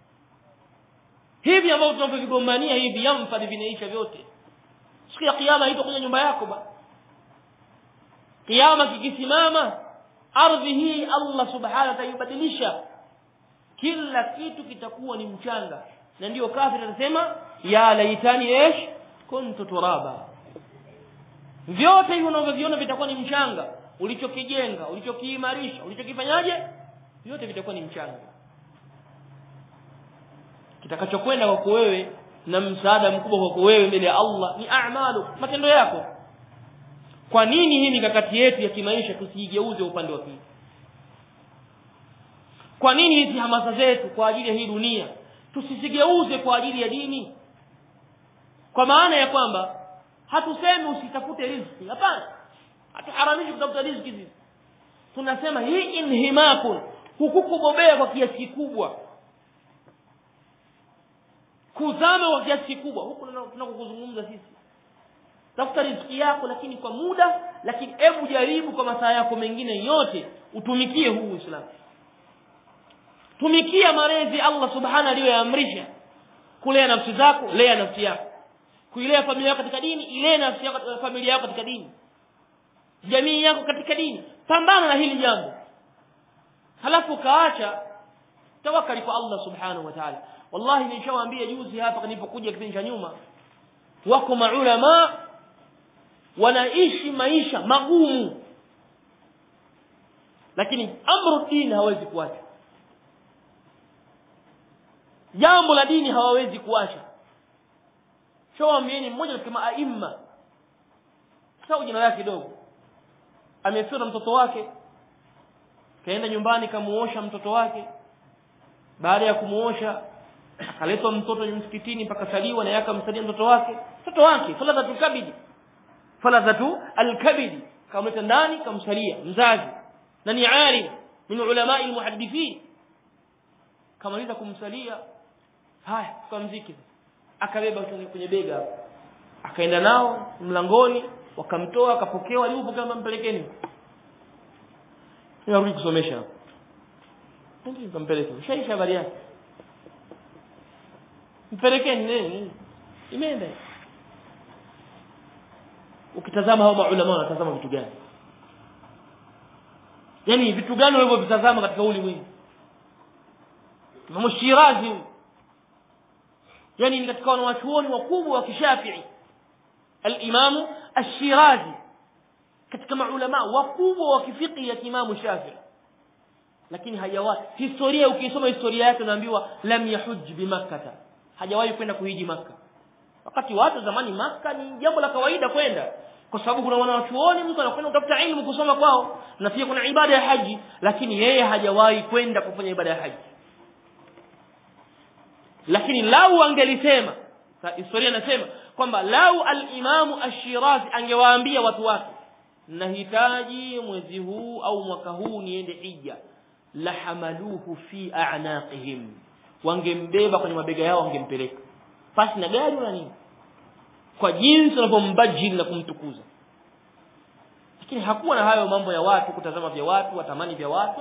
hivi ambavyo tunavyovigombania hivi yamfadhi vinaisha vyote siku ya kiyama haitakuja nyumba yako ba kiyama kikisimama ardhi hii Allah subhanahu ataibadilisha kila kitu kitakuwa ni mchanga na ndiyo kafiri anasema ya laitani esh kuntu turaba vyote hivyo unavyoviona vitakuwa ni mchanga ulichokijenga ulichokiimarisha ulichokifanyaje vyote vitakuwa ni mchanga kitakachokwenda kwako wewe na msaada mkubwa kwako wewe mbele ya Allah ni a'malu matendo yako kwa nini hii mikakati yetu ya kimaisha tusiigeuze upande wa pili kwa nini hizi hamasa zetu kwa ajili ya hii dunia tusizigeuze kwa ajili ya dini kwa maana ya kwamba hatusemi usitafute riziki hapana hatuharamishi kutafuta riziki hizi tunasema hii inhimakun hukukubobea kwa kiasi kikubwa kuzama kwa kiasi kikubwa huku tunakokuzungumza sisi tafuta riziki yako lakini kwa muda lakini hebu jaribu kwa masaa yako mengine yote utumikie huu Uislamu tumikia malezi Allah subhanahu aliyoyaamrisha kulea nafsi zako lea nafsi yako kuilea familia yako katika dini ilee nafsi yako familia yako katika dini jamii yako katika dini pambana na hili jambo halafu kaacha tawakkali kwa Allah subhanahu wa ta'ala wallahi nishawaambia juzi hapa nilipokuja kipindi cha nyuma wako maulama wanaishi maisha magumu lakini amru dini hawezi kuacha jambo la dini hawawezi kuacha shawaambieni mmoja katika maaima sau jina lake kidogo amefiwa na mtoto wake kaenda nyumbani kamuosha mtoto wake baada ya kumuosha akaletwa mtoto msikitini mpaka saliwa na yaka msalia mtoto wake mtoto wake faladhatu kabidi faladhatu alkabidi kamleta ndani kamsalia mzazi na ni alim min ulamai almuhaddithin kamaliza kumsalia haya tukamziki akabeba kwenye bega hapo akaenda nao mlangoni wakamtoa akapokewa alipokea mpelekeni narudi kusomesha hapo ndio kampeleka shaisha habari yake mpelekeni nini imeenda ukitazama hao maulama wanatazama vitu gani yani vitu gani walivyovitazama katika ulimwengu Imam Shirazi yani ni katika wanawachuoni wakubwa wa kishafii al-Imam Ash-Shirazi katika maulama wakubwa wa kifiqhi ya Imam Shafi'i lakini hajawahi historia ukisoma historia yake unaambiwa lam yahuj bimakkah hajawahi kwenda kuhiji maka wakati watu zamani maka ni jambo la kawaida kwenda kwa sababu kuna wanachuoni mtu anakwenda kutafuta ilmu kusoma kwao na pia kuna ibada ya haji lakini yeye hajawahi kwenda kufanya ibada ya haji lakini lau angelisema historia inasema kwamba lau al-Imamu Ash-Shirazi angewaambia watu wake nahitaji mwezi huu au mwaka huu niende hija la hamaluhu fi a'naqihim wangembeba kwenye mabega yao wangempeleka pasi na gari wala nini kwa jinsi wanavyombajili na kumtukuza lakini hakuwa na hayo mambo ya watu kutazama vya watu watamani vya watu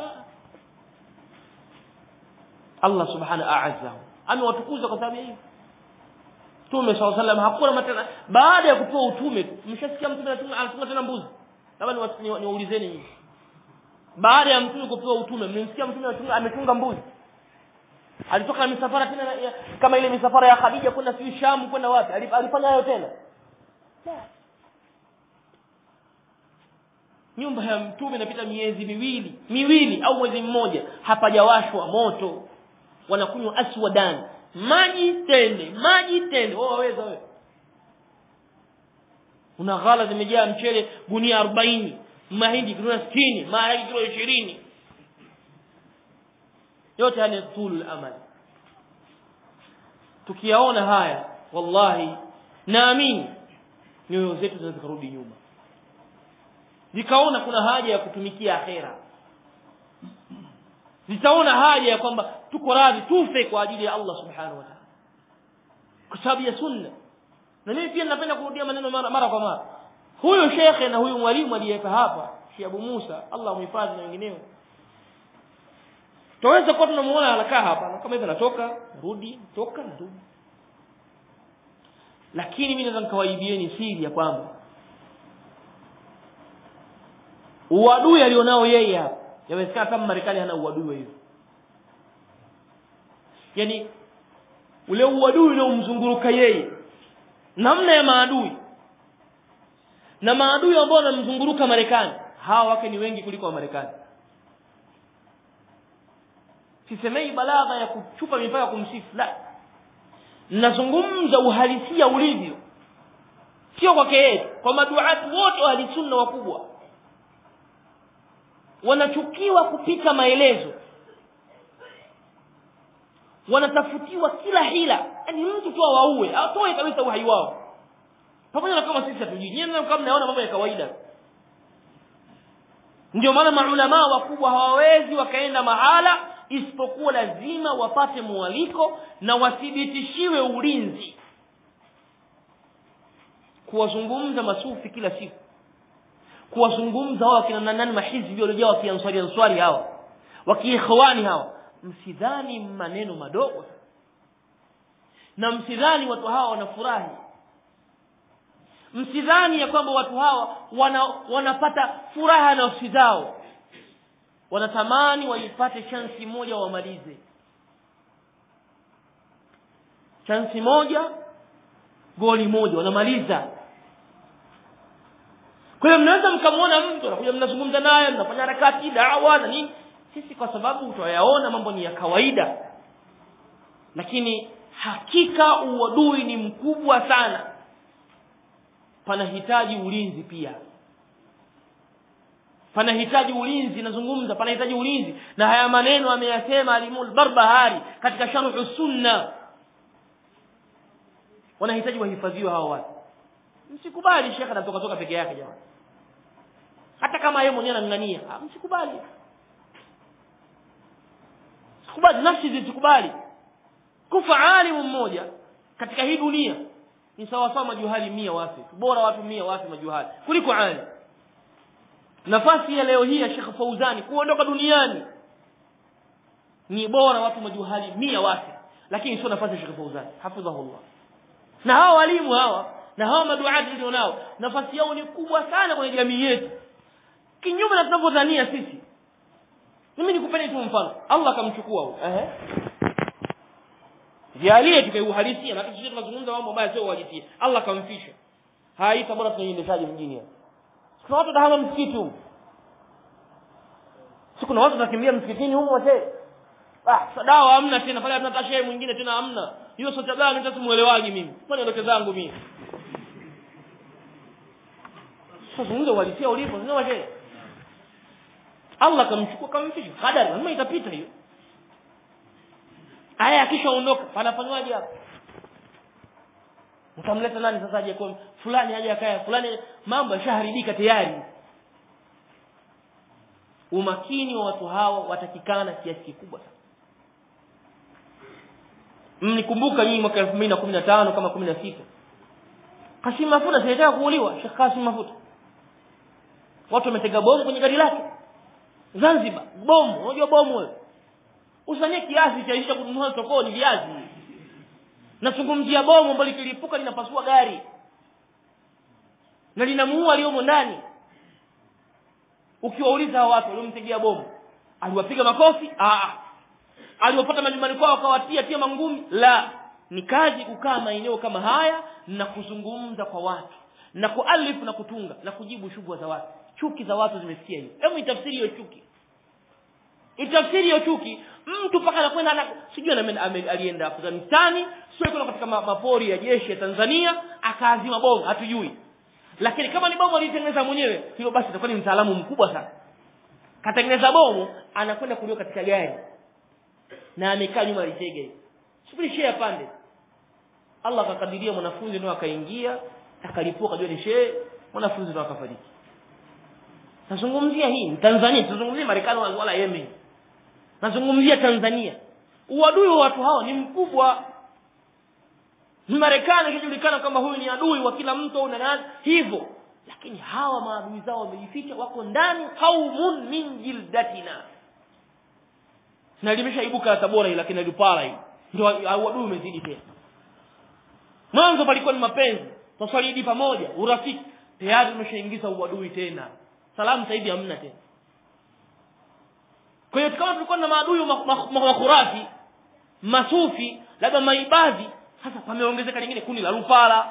Allah subhanahu a'azzahu amewatukuza kwa sababu ya hiyo Mtume SAW salam hakuna matena baada ya kupewa utume mshasikia mtume anatunga tena mbuzi labda niwaulizeni nyinyi baada ya mtume kupewa utume mmemsikia mtume ametunga mbuzi alitoka na misafara tena ya, kama ile misafara ya Khadija kwenda si Sham kwenda wapi alifanya hayo tena nyumba ya mtume inapita miezi miwili miwili au mwezi mmoja hapajawashwa moto wanakunywa aswadan maji tende maji tende wao waweza wewe una ghala zimejaa mchele gunia 40 mahindi kilo 60 maharage kilo 20 yote haya ni tulul amal tukiyaona haya wallahi naamini nyoyo zetu zinaweza kurudi nyuma zikaona kuna haja ya kutumikia akhera zitaona haja ya kwamba tuko radhi tufe kwa ajili ya Allah subhanahu wa ta'ala kwa sababu ya sunna na mimi pia ninapenda kurudia maneno mara, mara kwa mara huyu shekhe na huyu mwalimu aliyeweka hapa Sheikh Abu Musa Allah umhifadhi na wengineo Tuweza kuwa tunamuona anakaa hapa kama hivi anatoka rudi toka rudi lakini mimi naweza nikawaibieni siri ya kwamba uadui alionao yeye hapa yawezekana kama Marekani hana uadui wa hivyo yani ule uadui unaomzunguruka yeye namna ya maadui na maadui ambao wanamzunguruka Marekani hawa wake ni wengi kuliko wa Marekani sisemei balagha ya kuchupa mipaka kumsifu la nazungumza uhalisia ulivyo sio kwake yeye kwa maduati wote wa sunna wakubwa wanachukiwa kupita maelezo wanatafutiwa kila hila yani mtu tu awaue atoe kabisa uhai wao pamoja na kama sisi hatujui nyinyi kama mnaona mambo ya kawaida ndio maana maulama wakubwa hawawezi wakaenda mahala isipokuwa lazima wapate mwaliko na wathibitishiwe ulinzi kuwazungumza masufi kila siku kuwazungumza hao wakina nani mahizbi waliojaa wakianswari answari hawa wakiikhwani hawa msidhani maneno madogo na msidhani watu hawa wanafurahi msidhani ya kwamba watu hawa wana, wanapata furaha nafsi zao wanatamani waipate chansi moja wamalize chansi moja goli moja wanamaliza kwa hiyo mnaweza mkamwona mtu anakuja mnazungumza naye mnafanya harakati dawa na nini sisi kwa sababu tutayaona mambo ni ya kawaida lakini hakika uadui ni mkubwa sana panahitaji ulinzi pia panahitaji ulinzi nazungumza panahitaji ulinzi na haya maneno ameyasema alimul barbahari katika sharhu sunna wanahitaji wahifadhiwe hawa watu msikubali shekhe anatoka toka peke yake jamani hata kama yeye mwenyewe anang'ania msikubali sikubali nafsi zisikubali kufa alimu mmoja katika hii dunia ni sawa sawa majuhali mia wafe bora watu mia wafe majuhali kuliko alim nafasi ya leo hii ya Sheikh Fauzani kuondoka duniani ni bora watu majuhali mia wafe lakini sio nafasi ya Sheikh Fauzani hafidhahullah na hawa walimu hawa na hawa maduati ndio nao nafasi yao ni kubwa sana kwenye jamii yetu kinyume na tunavyodhania sisi mimi nikupeni tu mfano Allah akamchukua huyo ehe jalie tukaiuhalisia na sisi tunazungumza mambo ambayo sio uhalisia Allah akamfisha haita bora tunaiendeshaje mjini hapa kuna watu dahama msikiti huko si kuna watu wanakimbia msikitini huko wote ah sadawa hamna tena pale hatuna tashehe mwingine tena hamna hiyo sote gani mtatu muelewagi mimi kwani ndoto zangu mimi sasa zungumza uhalisia ulipo sio washe Allah kamchukua kamfisha kadari lazima itapita hiyo aya akishaondoka panafanywaje hapo utamleta nani sasa aje kwa fulani aje akaya fulani mambo yashaharibika tayari umakini wa watu hawa watakikana kiasi kikubwa sana mnikumbuka nyinyi mwaka 2015 kama 16 Kasim Mafuta sinataka kuuliwa Sheikh Kasim Mafuta watu wametega bomu kwenye gari lake Zanzibar bomu unajua bomu wewe usanie kiasi cha isha kununua sokoni viazi nazungumzia bomu ambalo likilipuka linapasua gari na linamuua aliyomo ndani ukiwauliza hao watu waliomtegea bomu aliwapiga makofi ah aliwapata majumbani kwao akawatia tia mangumi la ni kazi kukaa maeneo kama haya na kuzungumza kwa watu na kualifu na kutunga na kujibu shubha za watu chuki za watu zimesikia hiyo hebu itafsiri hiyo chuki itafsiri hiyo chuki mtu mpaka anakwenda ana sijui alienda Afghanistani sio kwenda katika mapori ya jeshi ya Tanzania akaazima bomu hatujui lakini kama ni bomu alitengeneza mwenyewe hilo basi itakuwa ni mtaalamu mkubwa sana katengeneza bomu anakwenda kulio katika gari na amekaa nyuma ya tege subiri shehe pande Allah akakadiria mwanafunzi ndio akaingia akalipua kajua ni shehe mwanafunzi ndio akafariki nazungumzia hii Tanzania tuzungumzie Marekani wala Yemen nazungumzia Tanzania uadui wa watu hao ni mkubwa Marekani ikijulikana kama huyu ni adui wa kila mtu au nani hivyo lakini hawa maadui zao wamejificha wako ndani qaumun min jildatina na limeshaibuka Tabora ila kina Lupala hii ndio adui umezidi tena mwanzo palikuwa ni mapenzi twaswalidi pamoja urafiki tayari umeshaingiza uadui tena salamu saidi hamna tena kwa hiyo kama tulikuwa na maadui makhurafi masufi labda maibadhi sasa pameongezeka lingine kundi la Lupala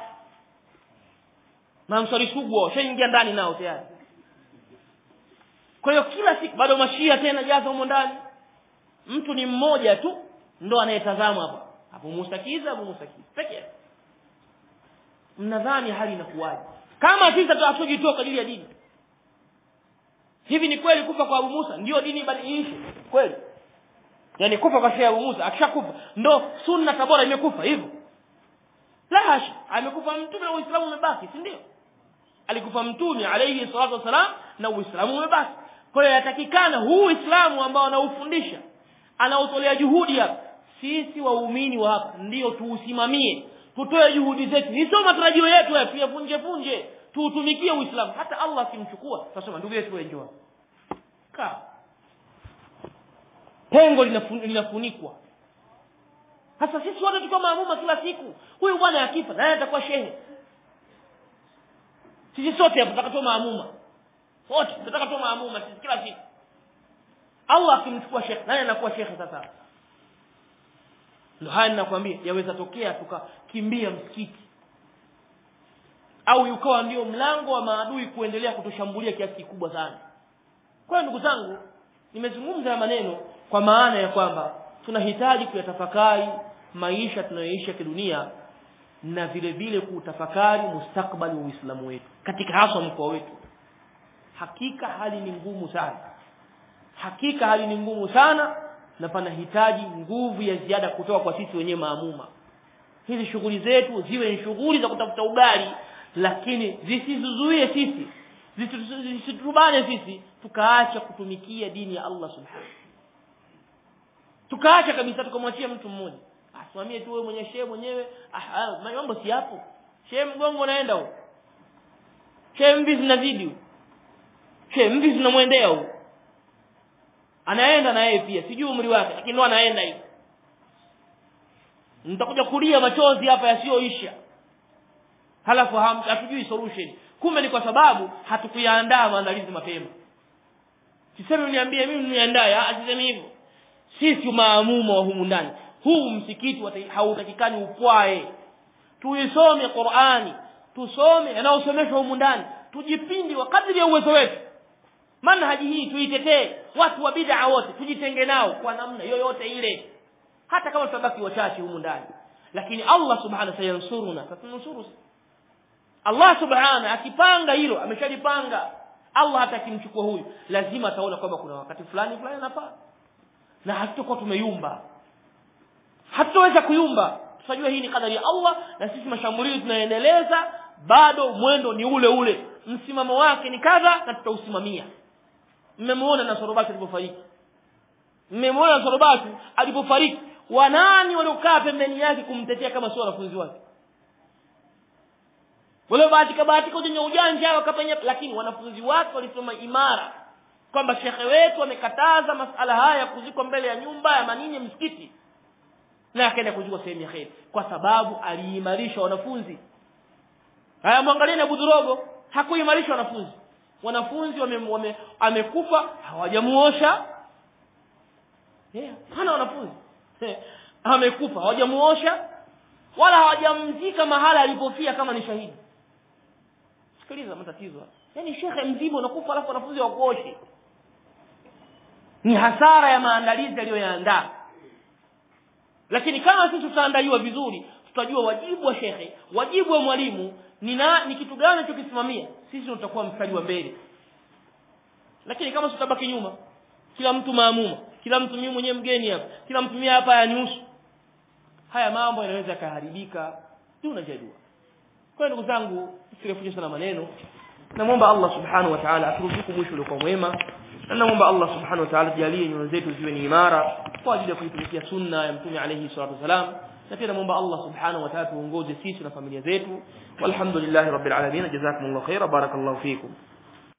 na msali sugu shaingia ndani nao tayari kwa hiyo kila siku bado mashia tena jaza humo ndani mtu ni mmoja tu ndo anayetazama hapa Abu Musa Kiza Abu Musa Kiza peke yake mnadhani hali inakuwaje kama sisi hatujitoa kwa ajili ya dini hivi ni kweli kufa kwa Abu Musa ndio dini ibadilishe kweli yani kufa kwa Sheikh Abu Musa akishakufa ndo sunna tabora imekufa hivyo la hasha amekufa mtume na Uislamu umebaki si ndio alikufa mtume alayhi salatu wasalam na Uislamu umebaki kwa hiyo yatakikana huu Uislamu ambao anaufundisha anautolea juhudi hapa sisi waumini wa hapa ndio tuusimamie tutoe juhudi zetu ni sio matarajio yetu ya tuyavunje vunje tuutumikie Uislamu hata Allah akimchukua tutasema ndugu yetu wenjwa kaa pengo linafunikwa sasa sisi wote tuko maamuma kila siku huyu bwana akifa naye atakuwa shehe sisi sote hapo tutakatoa maamuma wote tunataka tu maamuma sisi kila siku Allah akimchukua shekhe nani anakuwa shekhe sasa ndio haya ninakwambia yaweza tokea tukakimbia msikiti au ukawa ndio mlango wa maadui kuendelea kutushambulia kiasi kikubwa sana kwa hiyo ndugu zangu nimezungumza ya maneno kwa maana ya kwamba tunahitaji kuyatafakari maisha tunayoishi ya kidunia na vile vile kutafakari mustakbali wa Uislamu wetu katika haswa mkoa wetu hakika hali ni ngumu sana hakika hali ni ngumu sana na panahitaji nguvu ya ziada kutoka kwa sisi wenyewe maamuma hizi shughuli zetu ziwe ni shughuli za kutafuta ugali lakini zisizuie sisi zisitubane sisi tukaacha kutumikia dini ya Allah subhanahu tukaacha kabisa tukamwachia mtu mmoja asimamie tu wewe mwenye shehe mwenyewe ah mambo si hapo shehe mgongo naenda huko shehe mvi zinazidi huko shehe mvi zinamwendea huko anaenda na yeye pia sijui umri wake lakini ndo anaenda hivi nitakuja kulia machozi hapa yasiyoisha halafu hatujui solution kumbe ni kwa sababu hatukuyaandaa maandalizi mapema siseme uniambie mimi niandae asiseme hivyo sisi maamuma wa humu ndani huu msikiti hautakikani upwae tuisome Qur'ani tusome yanayosomeshwa humu ndani tujipindi wa kadri ya uwezo wetu manhaji hii tuitetee watu wa bid'a wote tujitenge nao kwa namna yoyote ile hata kama tutabaki wachache humu ndani lakini Allah subhanahu sayansuruna tatunusuru Allah subhanahu akipanga hilo ameshalipanga Allah hata akimchukua huyu lazima ataona kwamba kuna wakati fulani fulani anafaa na hatutakuwa tumeyumba hatutaweza kuyumba tutajua hii ni kadari ya Allah na sisi mashambulizi tunaendeleza bado mwendo ni ule ule msimamo wake ni kadha na tutausimamia mmemwona na sorobati alipofariki mmemwona na sorobati alipofariki wanani waliokaa pembeni yake kumtetea kama sio wanafunzi wake wale bahatika bahatika ujanja ujanja wakapenya lakini wanafunzi wake walisoma imara kwamba shekhe wetu amekataza masala haya ya kuzikwa mbele ya nyumba ya manini msikiti na akaenda kuzikwa sehemu ya kheri kwa sababu aliimarisha wanafunzi haya mwangalieni Abu Dhurogo hakuimarisha wanafunzi wanafunzi wame, wame, amekufa hawajamuosha yeah, hana wanafunzi amekufa hawajamuosha wala hawajamzika mahala alipofia kama ni shahidi sikiliza matatizo yaani shekhe mzima unakufa alafu wanafunzi wakuoshi ni hasara ya maandalizi aliyoyaandaa lakini kama sisi tutaandaliwa vizuri tutajua wajibu wa shekhe wajibu wa mwalimu ni na, ni kitu gani tukisimamia sisi tutakuwa mstari wa mbele lakini kama tutabaki nyuma kila mtu maamuma kila mtu mimi mwenyewe mgeni hapa kila mtu mimi hapa yanihusu haya mambo yanaweza yakaharibika tunajadua kwa ndugu zangu sirefushe sana maneno namwomba Allah subhanahu wa ta'ala aturuzuku mwisho uliokuwa mwema na namwomba Allah subhanahu wa ta'ala tujalie nyoyo zetu ziwe ni imara kwa ajili ya kuitumikia sunna ya mtume alayhi salatu wasalam na pia namwomba Allah subhanahu wa ta'ala tuongoze sisi na familia zetu walhamdulillahi rabbil alamin jazakumullahu khaira barakallahu fikum